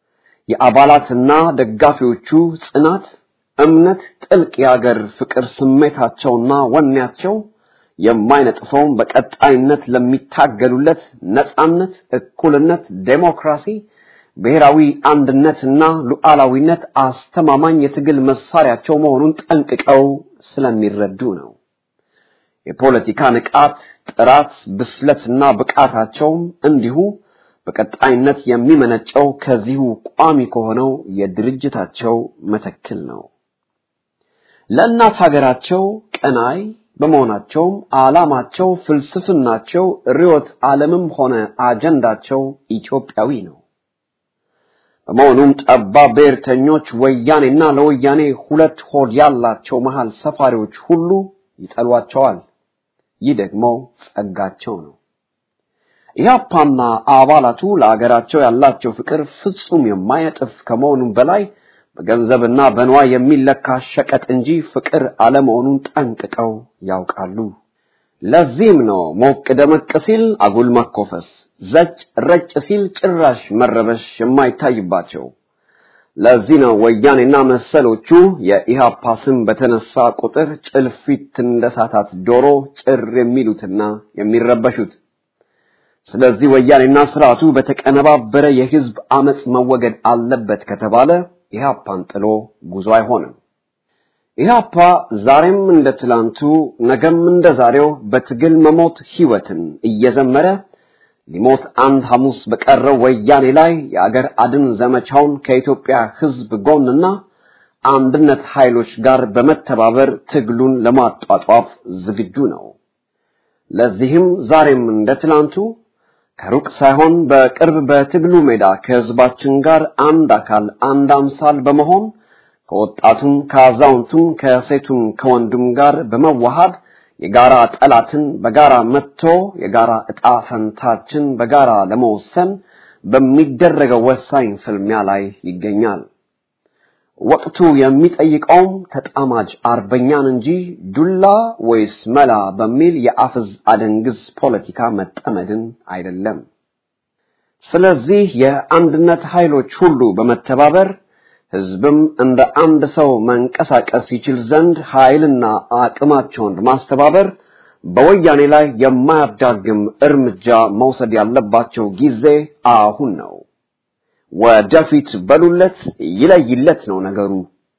የአባላትና ደጋፊዎቹ ጽናት፣ እምነት፣ ጥልቅ የአገር ፍቅር ስሜታቸውና ወኔያቸው የማይነጥፈውን በቀጣይነት ለሚታገሉለት ነጻነት፣ እኩልነት፣ ዴሞክራሲ፣ ብሔራዊ አንድነትና ሉዓላዊነት አስተማማኝ የትግል መሳሪያቸው መሆኑን ጠንቅቀው ስለሚረዱ ነው። የፖለቲካ ንቃት፣ ጥራት፣ ብስለትና ብቃታቸውም እንዲሁ በቀጣይነት የሚመነጨው ከዚሁ ቋሚ ከሆነው የድርጅታቸው መተክል ነው። ለእናት ሀገራቸው ቀናይ በመሆናቸውም ዓላማቸው፣ ፍልስፍናቸው፣ ርዕዮተ ዓለምም ሆነ አጀንዳቸው ኢትዮጵያዊ ነው። በመሆኑም ጠባብ ብሔርተኞች ወያኔና ለወያኔ ሁለት ሆድ ያላቸው መሃል ሰፋሪዎች ሁሉ ይጠሏቸዋል። ይህ ደግሞ ጸጋቸው ነው። ኢህአፓና አባላቱ ለአገራቸው ያላቸው ፍቅር ፍጹም የማይነጥፍ ከመሆኑም በላይ በገንዘብና በንዋይ የሚለካ ሸቀጥ እንጂ ፍቅር አለመሆኑን ጠንቅቀው ያውቃሉ። ለዚህም ነው ሞቅ ደመቅ ሲል አጉል መኮፈስ፣ ዘጭ ረጭ ሲል ጭራሽ መረበሽ የማይታይባቸው። ለዚህ ነው ወያኔና መሰሎቹ የኢሃፓ ስም በተነሳ ቁጥር ጭልፊት እንደሳታት ዶሮ ጭር የሚሉትና የሚረበሹት። ስለዚህ ወያኔና ስርዓቱ በተቀነባበረ የህዝብ አመጽ መወገድ አለበት ከተባለ ኢህአፓን ጥሎ ጉዞ አይሆንም። ኢህአፓ ዛሬም እንደ ትላንቱ ነገም እንደ ዛሬው በትግል መሞት ህይወትን እየዘመረ ሊሞት አንድ ሐሙስ በቀረው ወያኔ ላይ የአገር አድን ዘመቻውን ከኢትዮጵያ ህዝብ ጎንና አንድነት ኃይሎች ጋር በመተባበር ትግሉን ለማጧጧፍ ዝግጁ ነው። ለዚህም ዛሬም እንደ ትላንቱ ከሩቅ ሳይሆን በቅርብ በትግሉ ሜዳ ከህዝባችን ጋር አንድ አካል አንድ አምሳል በመሆን ከወጣቱም ከአዛውንቱም ከሴቱም ከወንዱም ጋር በመዋሃድ የጋራ ጠላትን በጋራ መጥቶ የጋራ ዕጣ ፈንታችን በጋራ ለመወሰን በሚደረገው ወሳኝ ፍልሚያ ላይ ይገኛል። ወቅቱ የሚጠይቀውም ተጣማጅ አርበኛን እንጂ ዱላ ወይስ መላ በሚል የአፍዝ አደንግዝ ፖለቲካ መጠመድን አይደለም። ስለዚህ የአንድነት ኃይሎች ሁሉ በመተባበር ህዝብም እንደ አንድ ሰው መንቀሳቀስ ይችል ዘንድ ኃይልና አቅማቸውን ማስተባበር በወያኔ ላይ የማያዳግም እርምጃ መውሰድ ያለባቸው ጊዜ አሁን ነው። ወደፊት በሉለት፣ ይለይለት ነው ነገሩ።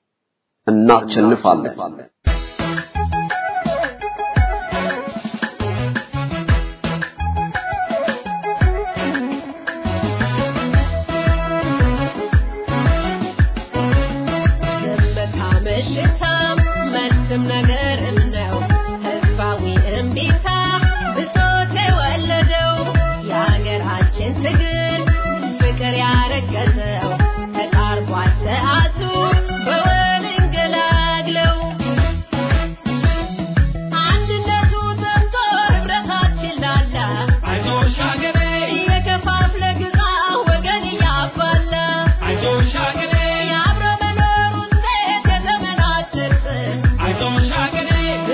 እናቸንፋለን። ዝምታ ምሽታ መልስም ነገር ነው ህዝባዊ እምቢታ ብሶት የወለደው የሀገራችን ትግል ፍቅር ያረገዘው ተቃርቧል ሰዓቱ በወል እንገላግለው አንድነቱ ዘምቶ ህብረታችን ላላ አይዞሽ ሀገሬ የከፋፍለ ግዛ ወገን እያባላ አይዞሽ ሀገሬ የአብሮ መኖር ውጤት የዘመናት ትርፍ አይዞሽ ሀገሬ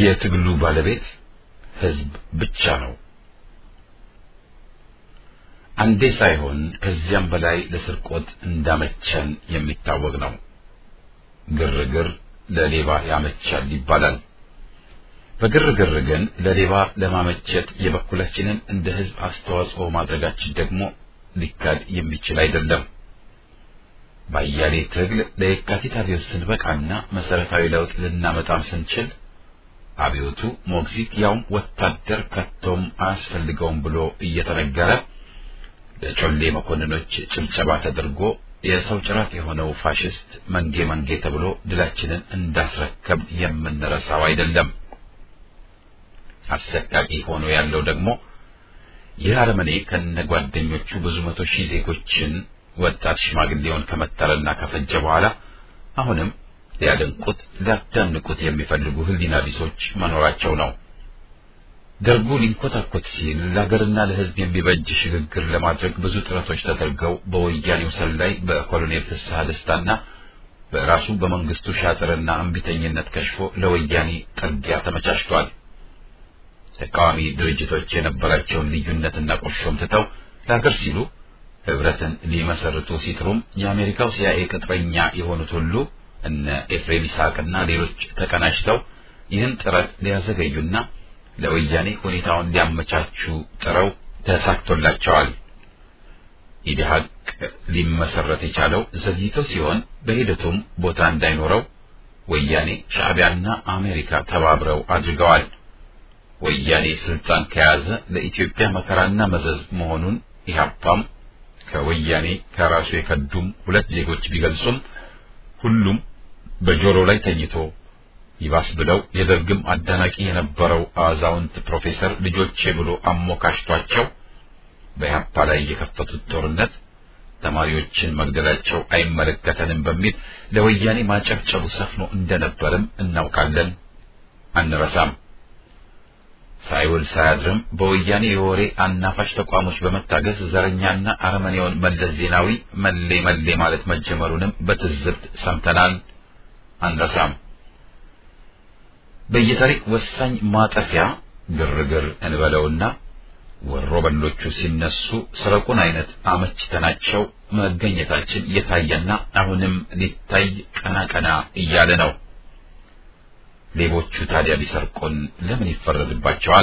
የትግሉ ባለቤት ህዝብ ብቻ ነው። አንዴ ሳይሆን ከዚያም በላይ ለስርቆት እንዳመቸን የሚታወቅ ነው። ግርግር ለሌባ ያመቻል ይባላል። በግርግር ግን ለሌባ ለማመቸት የበኩላችንን እንደ ህዝብ አስተዋጽኦ ማድረጋችን ደግሞ ሊካድ የሚችል አይደለም። ባያሌ ትግል ለየካቲት አብዮት ስንበቃና መሰረታዊ ለውጥ ልናመጣም ስንችል አብዮቱ ሞግዚት ያውም ወታደር ከቶም አያስፈልገውም ብሎ እየተነገረ ለጮሌ መኮንኖች ጭብጨባ ተደርጎ የሰው ጭራት የሆነው ፋሽስት መንጌ መንጌ ተብሎ ድላችንን እንዳስረከብ የምንረሳው አይደለም። አሰቃቂ ሆኖ ያለው ደግሞ ይህ አረመኔ ከነጓደኞቹ ብዙ መቶ ሺህ ዜጎችን ወጣት ሽማግሌውን ከመተረና ከፈጀ በኋላ አሁንም ሊያደንቁት ሊያዳንቁት የሚፈልጉ ህሊና ቢሶች መኖራቸው ነው። ደርጉ ሊንኮታኮት ሲል ለሀገርና ለህዝብ የሚበጅ ሽግግር ለማድረግ ብዙ ጥረቶች ተደርገው በወያኔው ሰላይ በኮሎኔል ፍስሐ ደስታና በራሱ በመንግስቱ ሻጥርና እምቢተኝነት ከሽፎ ለወያኔ ጥርጊያ ተመቻችቷል። ተቃዋሚ ድርጅቶች የነበራቸውን ልዩነትና ቁርሾም ትተው ለሀገር ሲሉ ህብረትን ሊመሰርቱ ሲጥሩም የአሜሪካው ሲአይኤ ቅጥረኛ የሆኑት ሁሉ እነ ኤፍሬም ይስሐቅና ሌሎች ተቀናጅተው ይህን ጥረት ሊያዘገዩና ለወያኔ ሁኔታውን ሊያመቻቹ ጥረው ተሳክቶላቸዋል። ኢዲሀቅ ሊመሰረት የቻለው ዘግይቶ ሲሆን በሂደቱም ቦታ እንዳይኖረው ወያኔ ሻዕቢያና አሜሪካ ተባብረው አድርገዋል። ወያኔ ስልጣን ከያዘ ለኢትዮጵያ መከራና መዘዝ መሆኑን ኢህአፓም ከወያኔ ከራሱ የከዱም ሁለት ዜጎች ቢገልጹም ሁሉም በጆሮ ላይ ተኝቶ ይባስ ብለው የደርግም አዳናቂ የነበረው አዛውንት ፕሮፌሰር ልጆቼ ብሎ አሞካሽቷቸው በኢህአፓ ላይ የከፈቱት ጦርነት ተማሪዎችን መግደላቸው አይመለከተንም በሚል ለወያኔ ማጨብጨቡ ሰፍኖ እንደነበርም እናውቃለን፣ አንረሳም። ሳይውል ሳያድርም በወያኔ የወሬ አናፋሽ ተቋሞች በመታገዝ ዘረኛና አረመኔውን መለስ ዜናዊ መሌ መሌ ማለት መጀመሩንም በትዝብት ሰምተናል፣ አንረሳም። በየታሪክ ወሳኝ ማጠፊያ ግርግር እንበለውና ወሮ በሎቹ ሲነሱ ስረቁን አይነት አመችተናቸው መገኘታችን እየታየና አሁንም ሊታይ ቀና ቀና እያለ ነው። ሌቦቹ ታዲያ ቢሰርቁን ለምን ይፈረድባቸዋል?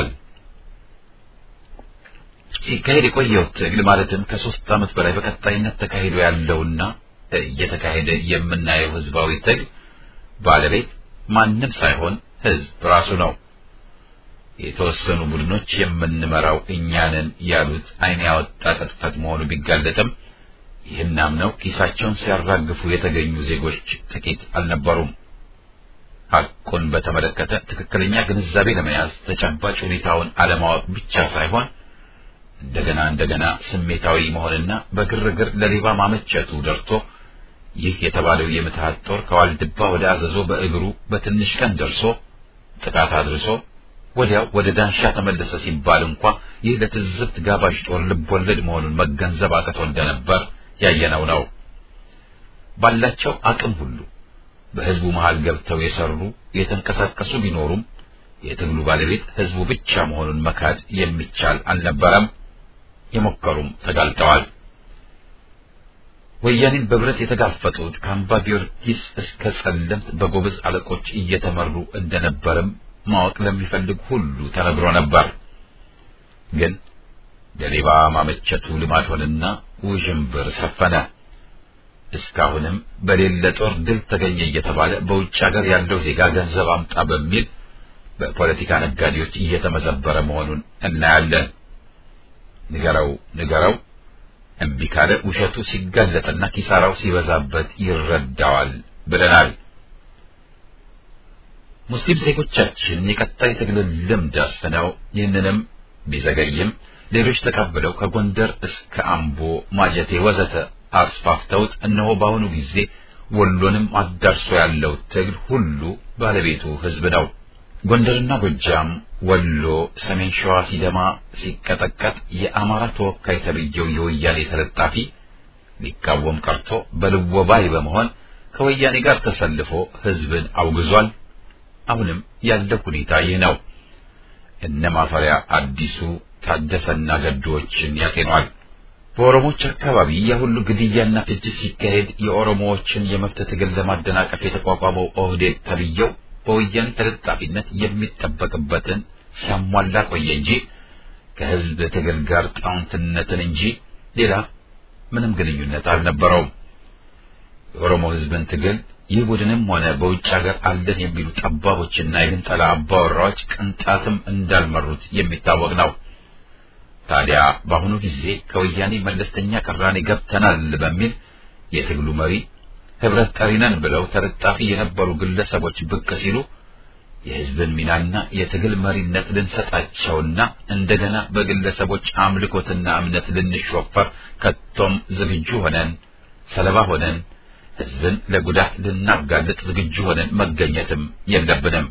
ሲካሄድ የቆየው ትግል ማለትም ከሶስት ዓመት በላይ በቀጣይነት ተካሂዶ ያለውና እየተካሄደ የምናየው ህዝባዊ ትግል ባለቤት ማንም ሳይሆን ህዝብ ራሱ ነው። የተወሰኑ ቡድኖች የምንመራው እኛንን ያሉት ዓይን ያወጣ ቅጥፈት መሆኑ ቢጋለጥም ይህን አምነው ኪሳቸውን ሲያራግፉ የተገኙ ዜጎች ጥቂት አልነበሩም። ሐቁን በተመለከተ ትክክለኛ ግንዛቤ ለመያዝ ተጨባጭ ሁኔታውን አለማወቅ ብቻ ሳይሆን እንደገና እንደገና ስሜታዊ መሆንና በግርግር ለሌባ ማመቸቱ ደርቶ ይህ የተባለው የምትሃት ጦር ከዋልድባ ወደ አዘዞ በእግሩ በትንሽ ቀን ደርሶ ጥቃት አድርሶ ወዲያው ወደ ዳንሻ ተመለሰ ሲባል እንኳ ይህ ለትዝብት ጋባዥ ጦር ልቦለድ መሆኑን መገንዘብ አቅቶ እንደነበር ያየነው ነው። ባላቸው አቅም ሁሉ በህዝቡ መሃል ገብተው የሰሩ የተንቀሳቀሱ ቢኖሩም የትግሉ ባለቤት ህዝቡ ብቻ መሆኑን መካድ የሚቻል አልነበረም። የሞከሩም ተጋልጠዋል። ወያኔን በብረት የተጋፈጡት ከአምባ ጊዮርጊስ እስከ ጸለምት በጎበዝ አለቆች እየተመሩ እንደነበርም ማወቅ ለሚፈልግ ሁሉ ተነግሮ ነበር። ግን ለሌባ ማመቸቱ ልማድ ሆነና ውዥንብር ሰፈነ። እስካሁንም በሌለ ጦር ድል ተገኘ እየተባለ በውጭ ሀገር ያለው ዜጋ ገንዘብ አምጣ በሚል በፖለቲካ ነጋዴዎች እየተመዘበረ መሆኑን እናያለን። ንገረው ንገረው እምቢ ካለ ውሸቱ ሲጋለጥና ኪሳራው ሲበዛበት ይረዳዋል ብለናል። ሙስሊም ዜጎቻችን የቀጣይ ትግልን ልምድ አስፍነው ይህንንም ቢዘገይም ሌሎች ተቀብለው ከጎንደር እስከ አምቦ፣ ማጀቴ ወዘተ አስፋፍተውት እነሆ በአሁኑ ጊዜ ወሎንም አዳርሶ ያለው ትግል ሁሉ ባለቤቱ ህዝብ ነው። ጎንደርና ጎጃም፣ ወሎ፣ ሰሜን ሸዋ ሲደማ ሲቀጠቀጥ የአማራ ተወካይ ተብዬው የወያኔ ተለጣፊ ሊቃወም ቀርቶ በልወባይ በመሆን ከወያኔ ጋር ተሰልፎ ህዝብን አውግዟል፣ አሁንም ያለው ሁኔታ ይህ ነው። እነ ማፈሪያ አዲሱ ታደሰና ገዶዎችን ያጤኗል። በኦሮሞዎች አካባቢ የሁሉ ግድያና ፍጅት ሲካሄድ የኦሮሞዎችን የመብት ትግል ለማደናቀፍ የተቋቋመው ኦህዴድ ተብዬው በወያኔ ተለጣፊነት የሚጠበቅበትን ሲያሟላ ቆየ እንጂ ከህዝብ ትግል ጋር ጣውንትነትን እንጂ ሌላ ምንም ግንኙነት አልነበረውም። የኦሮሞ ህዝብን ትግል ይህ ቡድንም ሆነ በውጭ ሀገር አለን የሚሉ ጠባቦችና የግንጠላ አባወራዎች ቅንጣትም እንዳልመሩት የሚታወቅ ነው። ታዲያ በአሁኑ ጊዜ ከወያኔ መለስተኛ ቅራኔ ገብተናል በሚል የትግሉ መሪ ህብረት ጠሪ ነን ብለው ተለጣፊ የነበሩ ግለሰቦች ብቅ ሲሉ የህዝብን ሚናና የትግል መሪነት ልንሰጣቸውና እንደገና በግለሰቦች አምልኮትና እምነት ልንሾፈር ከቶም ዝግጁ ሆነን ሰለባ ሆነን ህዝብን ለጉዳት ልናጋልጥ ዝግጁ ሆነን መገኘትም የለብንም።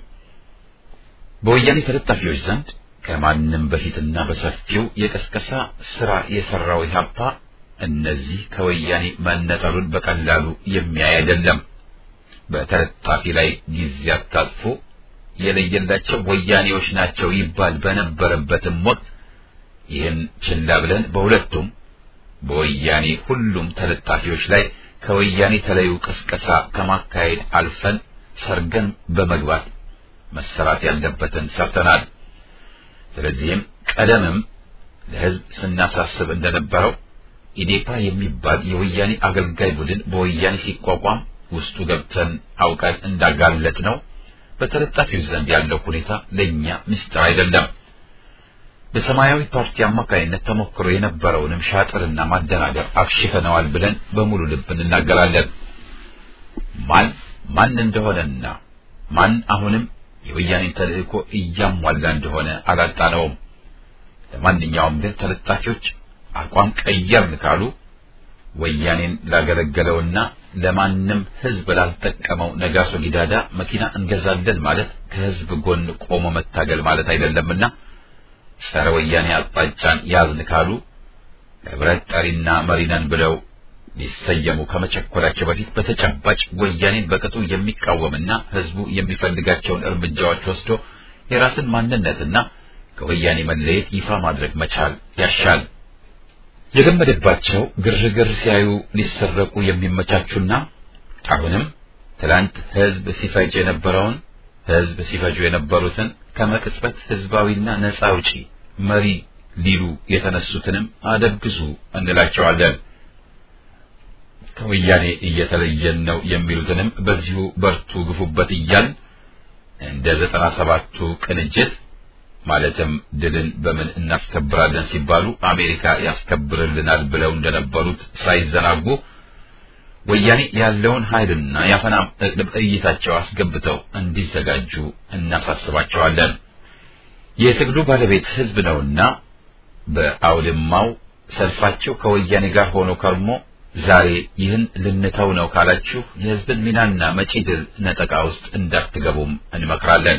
በወያኔ ተለጣፊዎች ዘንድ ከማንም በፊትና በሰፊው የቀስቀሳ ስራ የሰራው ኢህአፓ እነዚህ ከወያኔ መነጠሉን በቀላሉ የሚያይ አይደለም። በተለጣፊ ላይ ጊዜ አታጥፎ የለየላቸው ወያኔዎች ናቸው ይባል በነበረበትም ወቅት ይህን ችላ ብለን በሁለቱም በወያኔ ሁሉም ተለጣፊዎች ላይ ከወያኔ ተለዩ ቅስቀሳ ከማካሄድ አልፈን ሰርገን በመግባት መሰራት ያለበትን ሰርተናል። ስለዚህም ቀደምም ለህዝብ ስናሳስብ እንደነበረው ኢዴፓ የሚባል የወያኔ አገልጋይ ቡድን በወያኔ ሲቋቋም ውስጡ ገብተን አውቀን እንዳጋለጥ ነው። በተለጣፊው ዘንድ ያለው ሁኔታ ለእኛ ምስጢር አይደለም። በሰማያዊ ፓርቲ አማካኝነት ተሞክሮ የነበረውንም ሻጥርና ማደናገር አክሽፈነዋል ብለን በሙሉ ልብ እንናገራለን። ማን ማን እንደሆነና ማን አሁንም የወያኔን ተልእኮ እያሟላ እንደሆነ አላጣነውም። ለማንኛውም ግን ተለጣፊዎች አቋም ቀየርን ካሉ ወያኔን ላገለገለውና ለማንም ህዝብ ላልጠቀመው ነጋሶ ጊዳዳ መኪና እንገዛለን ማለት ከህዝብ ጎን ቆሞ መታገል ማለት አይደለምና ጸረ ወያኔ አቅጣጫን ያዝን ካሉ ህብረት ጠሪና መሪነን ብለው ሊሰየሙ ከመቸኮላቸው በፊት በተጨባጭ ወያኔን በቅጡ የሚቃወምና ህዝቡ የሚፈልጋቸውን እርምጃዎች ወስዶ የራስን ማንነትና ከወያኔ መለየት ይፋ ማድረግ መቻል ያሻል። የለመደባቸው ግርግር ሲያዩ ሊሰረቁ የሚመቻቹና አሁንም ትላንት ህዝብ ሲፈጅ የነበረውን ህዝብ ሲፈጁ የነበሩትን ከመቅጽበት ህዝባዊና ነፃ አውጪ መሪ ሊሉ የተነሱትንም አደግዙ እንላቸዋለን። ከወያኔ እየተለየን ነው የሚሉትንም በዚሁ በርቱ ግፉበት እያል እንደ ዘጠና ሰባቱ ቅንጅት ማለትም ድልን በምን እናስከብራለን ሲባሉ አሜሪካ ያስከብርልናል ብለው እንደነበሩት ሳይዘናጉ ወያኔ ያለውን ኃይልና የአፈና እቅድ እይታቸው አስገብተው እንዲዘጋጁ እናሳስባቸዋለን። የትግሉ ባለቤት ህዝብ ነውና በአውድማው ሰልፋቸው ከወያኔ ጋር ሆኖ ከርሞ ዛሬ ይህን ልንተው ነው ካላችሁ የህዝብን ሚናና መጪ ድል ነጠቃ ውስጥ እንዳትገቡም እንመክራለን።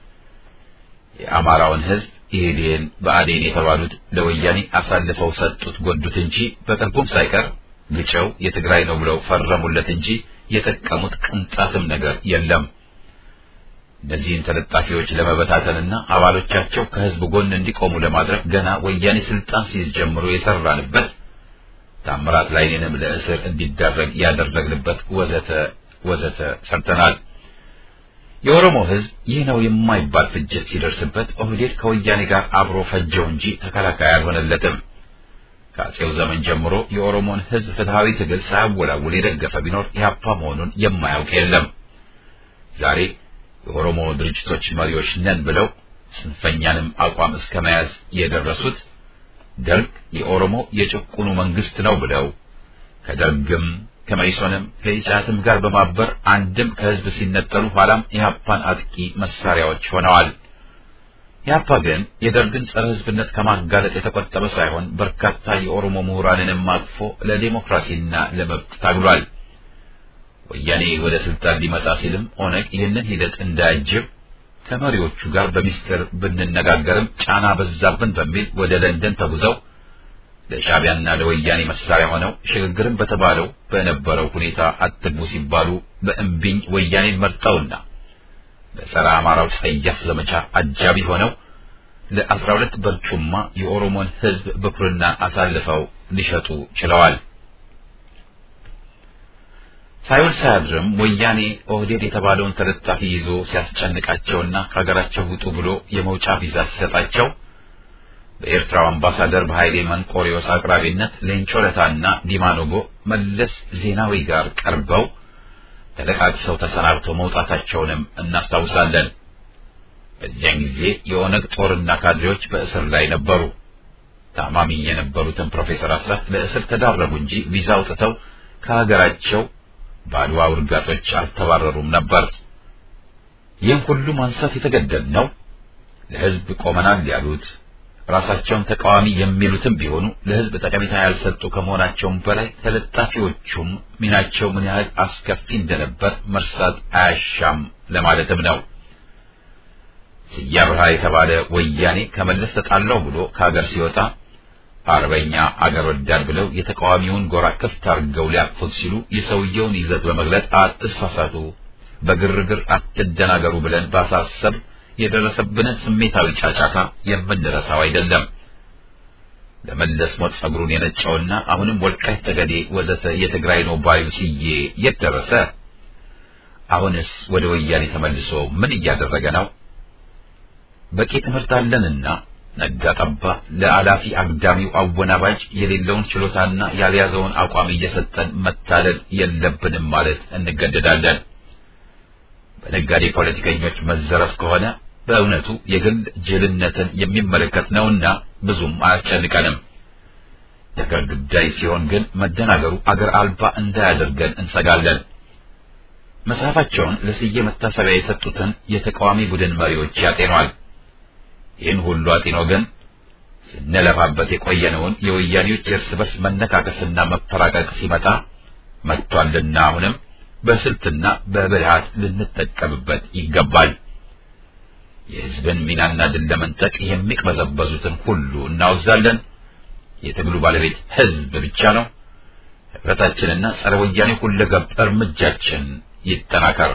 የአማራውን ህዝብ ኢህዴን በአዴን የተባሉት ለወያኔ አሳልፈው ሰጡት ጎዱት እንጂ በቅርቡም ሳይቀር ግጨው የትግራይ ነው ብለው ፈረሙለት እንጂ የጠቀሙት ቅንጣትም ነገር የለም። እነዚህን ተለጣፊዎች ለመበታተንና አባሎቻቸው ከህዝብ ጎን እንዲቆሙ ለማድረግ ገና ወያኔ ስልጣን ሲይዝ ጀምሮ የሰራንበት ታምራት ላይኔንም ለእስር እንዲዳረግ ያደረግንበት ወዘተ ወዘተ ሰርተናል። የኦሮሞ ህዝብ ይህ ነው የማይባል ፍጅት ሲደርስበት ኦህዴድ ከወያኔ ጋር አብሮ ፈጀው እንጂ ተከላካይ አልሆነለትም። ከአጼው ዘመን ጀምሮ የኦሮሞን ህዝብ ፍትሃዊ ትግል ሳያወላውል የደገፈ ቢኖር ኢህአፓ መሆኑን የማያውቅ የለም። ዛሬ የኦሮሞ ድርጅቶች መሪዎች ነን ብለው ጽንፈኛንም አቋም እስከ መያዝ የደረሱት ደርግ የኦሮሞ የጭቁኑ መንግስት ነው ብለው ከደርግም ከመኢሶንም ከኢጫትም ጋር በማበር አንድም ከህዝብ ሲነጠሉ ኋላም ኢህአፓን አጥቂ መሳሪያዎች ሆነዋል። ኢህአፓ ግን የደርግን ጸረ ህዝብነት ከማጋለጥ የተቆጠበ ሳይሆን በርካታ የኦሮሞ ምሁራንንም አቅፎ ለዲሞክራሲና ለመብት ታግሏል። ወያኔ ወደ ስልጣን ሊመጣ ሲልም ኦነግ ይህንን ሂደት እንዳያጅብ ከመሪዎቹ ጋር በሚስጥር ብንነጋገርም ጫና በዛብን በሚል ወደ ለንደን ተጉዘው ለሻዕቢያና ለወያኔ መሳሪያ ሆነው ሽግግርን በተባለው በነበረው ሁኔታ አትግቡ ሲባሉ በእምቢኝ ወያኔን መርጠውና በጸረ አማራው ጸያፍ ዘመቻ አጃቢ ሆነው ለአስራ ሁለት በርጩማ የኦሮሞን ሕዝብ ብኩርና አሳልፈው ሊሸጡ ችለዋል። ሳይውል ሳያድርም ወያኔ ኦህዴድ የተባለውን ተለጣፊ ይዞ ሲያስጨንቃቸውና ከሀገራቸው ውጡ ብሎ የመውጫ ቪዛ ሲሰጣቸው በኤርትራው አምባሳደር በኃይሌ መንቆሪዮስ አቅራቢነት ሌንጮ ለታና ዲማ ኖጎ መለስ ዜናዊ ጋር ቀርበው ተለቃቅሰው ተሰናብተው መውጣታቸውንም እናስታውሳለን። በዚያን ጊዜ የኦነግ ጦርና ካድሬዎች በእስር ላይ ነበሩ። ታማሚ የነበሩትን ፕሮፌሰር አስራት ለእስር ተዳረጉ እንጂ ቪዛ አውጥተው ከሀገራቸው በአድዋ ውርጋጦች አልተባረሩም ነበር። ይህን ሁሉ ማንሳት የተገደድ ነው ለሕዝብ ቆመናል ያሉት ራሳቸውን ተቃዋሚ የሚሉትም ቢሆኑ ለሕዝብ ጠቀሜታ ያልሰጡ ከመሆናቸውም በላይ ተለጣፊዎቹም ሚናቸው ምን ያህል አስከፊ እንደነበር መርሳት አያሻም ለማለትም ነው። ስያ ብርሃ የተባለ ወያኔ ከመለስ ተጣላው ብሎ ከሀገር ሲወጣ አርበኛ አገር ወዳድ ብለው የተቃዋሚውን ጎራ ክፍት አድርገው ሊያቅፉት ሲሉ የሰውየውን ይዘት በመግለጽ አትሳሳቱ፣ በግርግር አትደናገሩ ብለን ባሳሰብ የደረሰብንን ስሜታዊ ጫጫታ የምንረሳው አይደለም። ለመለስ ሞት ጸጉሩን የነጨውና አሁንም ወልቃይት ጠገዴ ወዘተ የትግራይ ነው ባዩ ስዬ የት ደረሰ? አሁንስ ወደ ወያኔ ተመልሶ ምን እያደረገ ነው? በቂ ትምህርት አለንና ነጋ ጠባ ለአላፊ አግዳሚው አወናባጅ የሌለውን ችሎታና ያልያዘውን አቋም እየሰጠን መታለል የለብንም ማለት እንገደዳለን። በነጋዴ ፖለቲከኞች መዘረፍ ከሆነ በእውነቱ የግል ጅልነትን የሚመለከት ነውና ብዙም አያስጨንቀንም። ነገር ጉዳይ ሲሆን ግን መደናገሩ አገር አልባ እንዳያደርገን እንሰጋለን። መጽሐፋቸውን ለስዬ መታሰቢያ የሰጡትን የተቃዋሚ ቡድን መሪዎች ያጤኗል። ይህን ሁሉ አጢኖ ግን ስንለፋበት የቆየነውን የወያኔዎች የእርስ በርስ መነካከስና መፈራቀቅ ሲመጣ መጥቷልና አሁንም በስልትና በብልሃት ልንጠቀምበት ይገባል። የሕዝብን ሚናና ድል ለመንጠቅ የሚቅበዘበዙትን ሁሉ እናወዛለን። የትግሉ ባለቤት ሕዝብ ብቻ ነው። ህብረታችንና ጸረ ወያኔ ሁለገብ እርምጃችን ይጠናከር።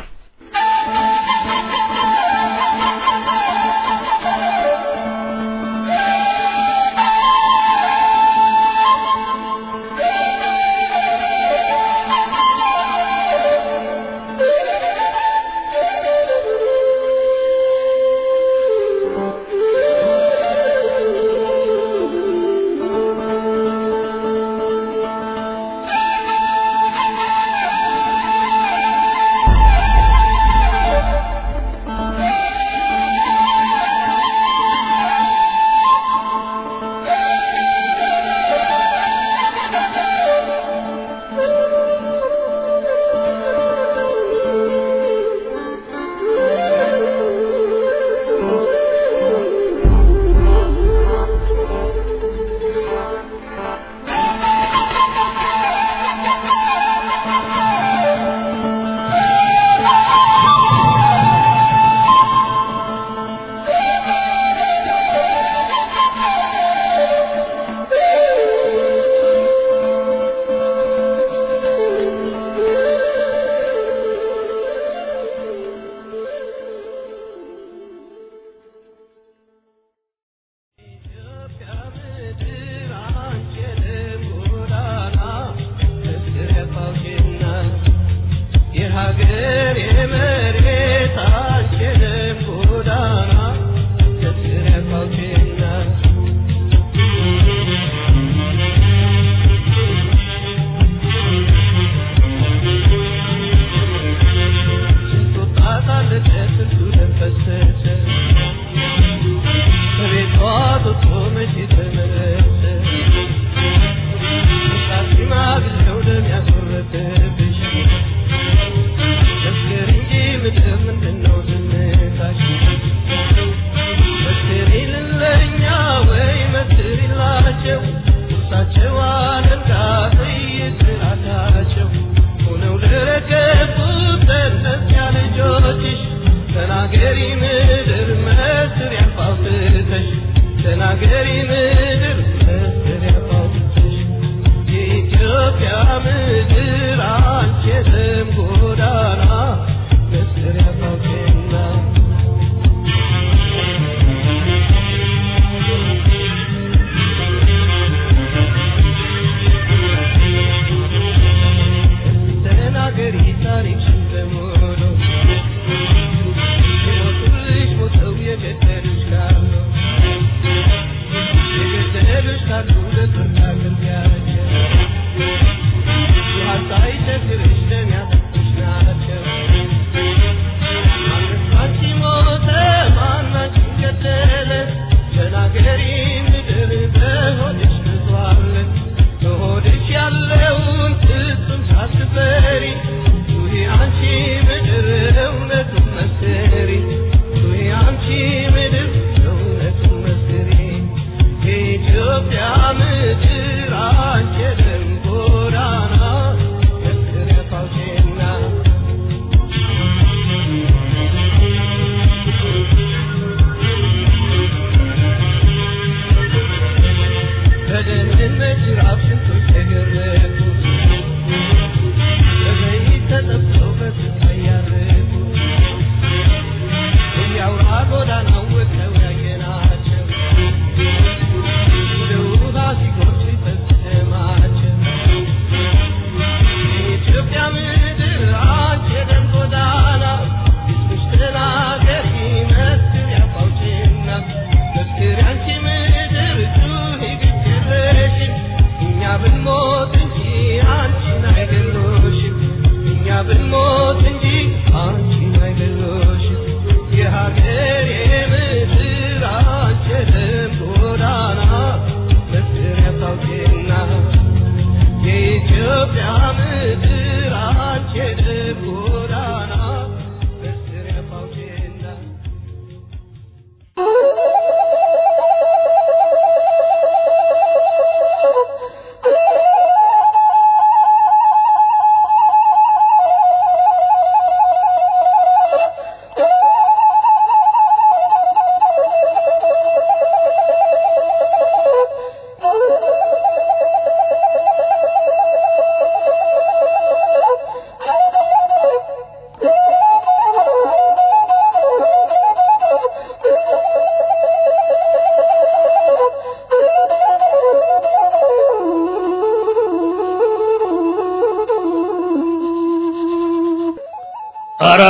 ኧረ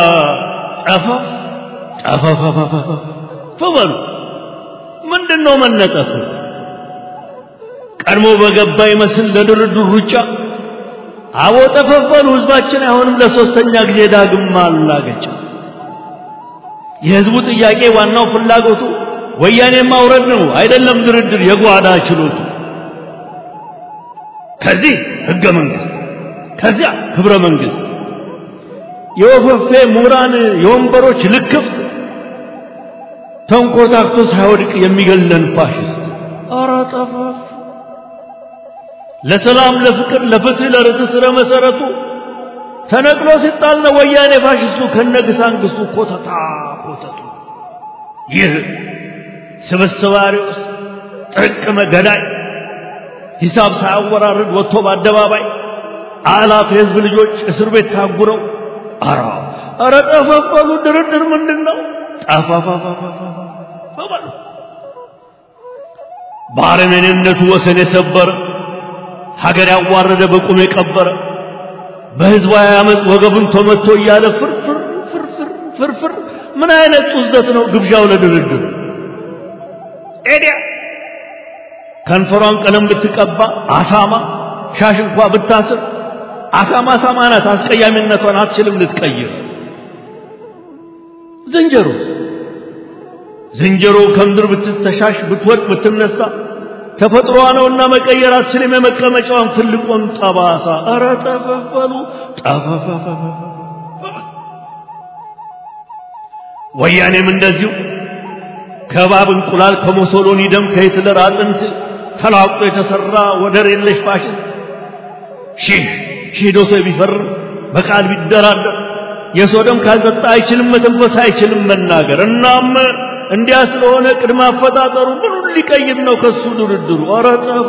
ጠፈፍ ጠፈፈፈፈ በሉ ምንድን ነው መነጠፍ? ቀድሞ በገባ ይመስል ለድርድር ሩጫ አቦ ጠፈፈሉ ህዝባችን አይሆንም ለሶስተኛ ጊዜ ዳግም ማላገጫ የህዝቡ ጥያቄ ዋናው ፍላጎቱ ወያኔ ማውረድ ነው አይደለም ድርድር የጓዳ ችሎቱ ከዚህ ህገ መንግስት ከዚያ ክብረ መንግስት የወፈፌ ምሁራን የወንበሮች ልክፍት ተንኮታክቶ ሳይወድቅ የሚገለን ፋሽስት ኧረ ጠፋፍ ለሰላም ለፍቅር ለፍትህ ለርትዕ ስረ መሰረቱ ተነቅሎ ሲጣል ነው ወያኔ ፋሽስቱ ከነግሳንግስቱ ኮተታ ኮተቱ ይህ ስብስብ አሪዎስ ጥርቅመ ገዳይ ሂሳብ ሳያወራርድ ወጥቶ በአደባባይ አላፍ የህዝብ ልጆች እስር ቤት ታጉረው አራ አረ ጠፈፈሉ ድርድር ምንድን ነው ጠፋፋፋፋፋፋሉ ባረመኔነቱ ወሰን የሰበረ ሀገር ያዋረደ በቁም የቀበረ በህዝባዊ አመፅ ወገቡን ተመቶ እያለ ፍርፍር ፍርፍር ፍርፍር ምን አይነት ጡዘት ነው ግብዣው ለድርድር ኤዲያ ከንፈሯን ቀለም ብትቀባ አሳማ ሻሽ እንኳ ብታስር አሳማ አሳማ ናት አስቀያሚነቷን አትችልም ልትቀይር ዝንጀሮ ዝንጀሮ ከምድር ብትተሻሽ ብትወድቅ ብትነሳ ተፈጥሮዋ ነውና መቀየር አትችልም የመቀመጫዋን ትልቁን ጠባሳ ኧረ ጠፈፈሉ ጠፈፈፈፈ ወያኔም እንደዚሁ ከባብ እንቁላል ከሞሶሎኒ ደም ከሂትለር አጥንት ተላቅጦ የተሰራ ወደር የለሽ ፋሽስት ሺህ ሺህ ዶሴ ቢፈርም በቃል ቢደራደር የሰው ደም ካልጠጣ አይችልም መተንፈስ አይችልም መናገር እናም እንዲያ ስለሆነ ቅድመ አፈጣጠሩ ምኑን ሊቀይር ነው ከሱ ድርድሩ ኧረ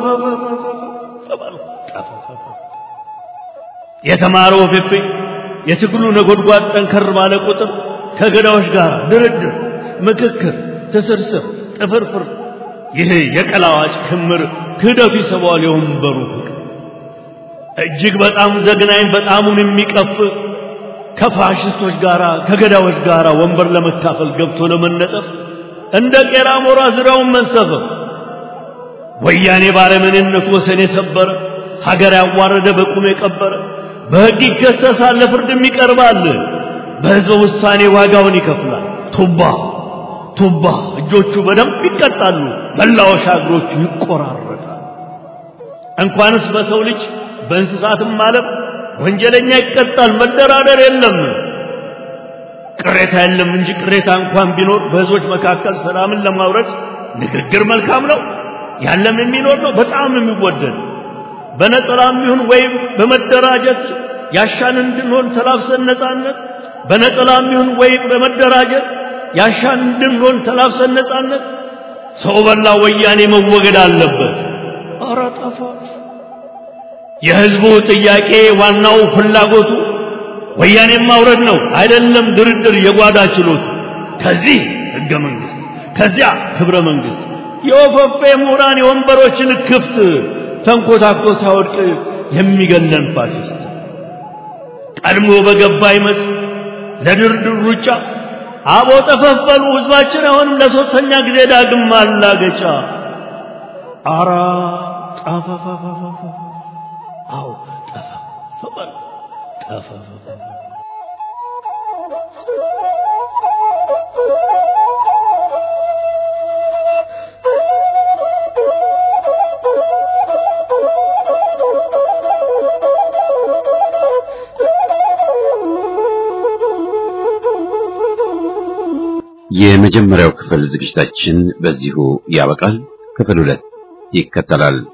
የተማረው ፌፌ የትግሉ ነጎድጓድ ጠንከር ባለ ቁጥር ከገዳዎች ጋር ድርድር ምክክር ትስርስር ጥፍርፍር ይሄ የቀላዋጭ ክምር ክህደቱ ይስበዋል የወንበሩ ፍቅር እጅግ በጣም ዘግናኝ በጣሙን የሚቀፍ ከፋሽስቶች ጋር ከገዳዎች ጋር ወንበር ለመካፈል ገብቶ ለመነጠፍ እንደ ቄራ ሞራ ዙሪያውን መንሰፈፍ ወያኔ ባረመኔነቱ ወሰን የሰበረ ሀገር ያዋረደ በቁም የቀበረ በሕግ ይከሰሳል፣ ለፍርድም ይቀርባል። በሕዝበ ውሳኔ ዋጋውን ይከፍላል። ቱባ ቱባ እጆቹ በደንብ ይቀጣሉ፣ መላወሻ እግሮቹ ይቆራረጣል። እንኳንስ በሰው ልጅ በእንስሳትም ዓለም ወንጀለኛ ይቀጣል። መደራደር የለም። ቅሬታ የለም እንጂ ቅሬታ እንኳን ቢኖር በሕዝቦች መካከል ሰላምን ለማውረድ ንግግር መልካም ነው። ያለም የሚኖር ነው፣ በጣም የሚወደድ በነጠላም ይሁን ወይም በመደራጀት ያሻን እንድንሆን ተላብሰን ነጻነት በነጠላም ይሁን ወይም በመደራጀት ያሻን እንድንሆን ተላብሰን ነጻነት ሰው በላ ወያኔ መወገድ አለበት። ኧረ ጠፋ። የሕዝቡ ጥያቄ ዋናው ፍላጎቱ ወያኔን ማውረድ ነው፣ አይደለም ድርድር የጓዳ ችሎቱ። ከዚህ ሕገ መንግሥት ከዚያ ክብረ መንግሥት የወፈፌ ምሁራን የወንበሮችን ክፍት ተንኮታኮ ሳይወድቅ የሚገለን ፋሽስት ቀድሞ በገባ ይመስ ለድርድር ሩጫ አቦ ጠፈፈሉ ሕዝባችን አሁንም ለሶስተኛ ጊዜ ዳግም ማላገጫ አራ ጠፈፈፈፈፈ አዎ ጠፈፈፈ ጠፈፈፈ የመጀመሪያው ክፍል ዝግጅታችን በዚሁ ያበቃል። ክፍል ሁለት ይከተላል።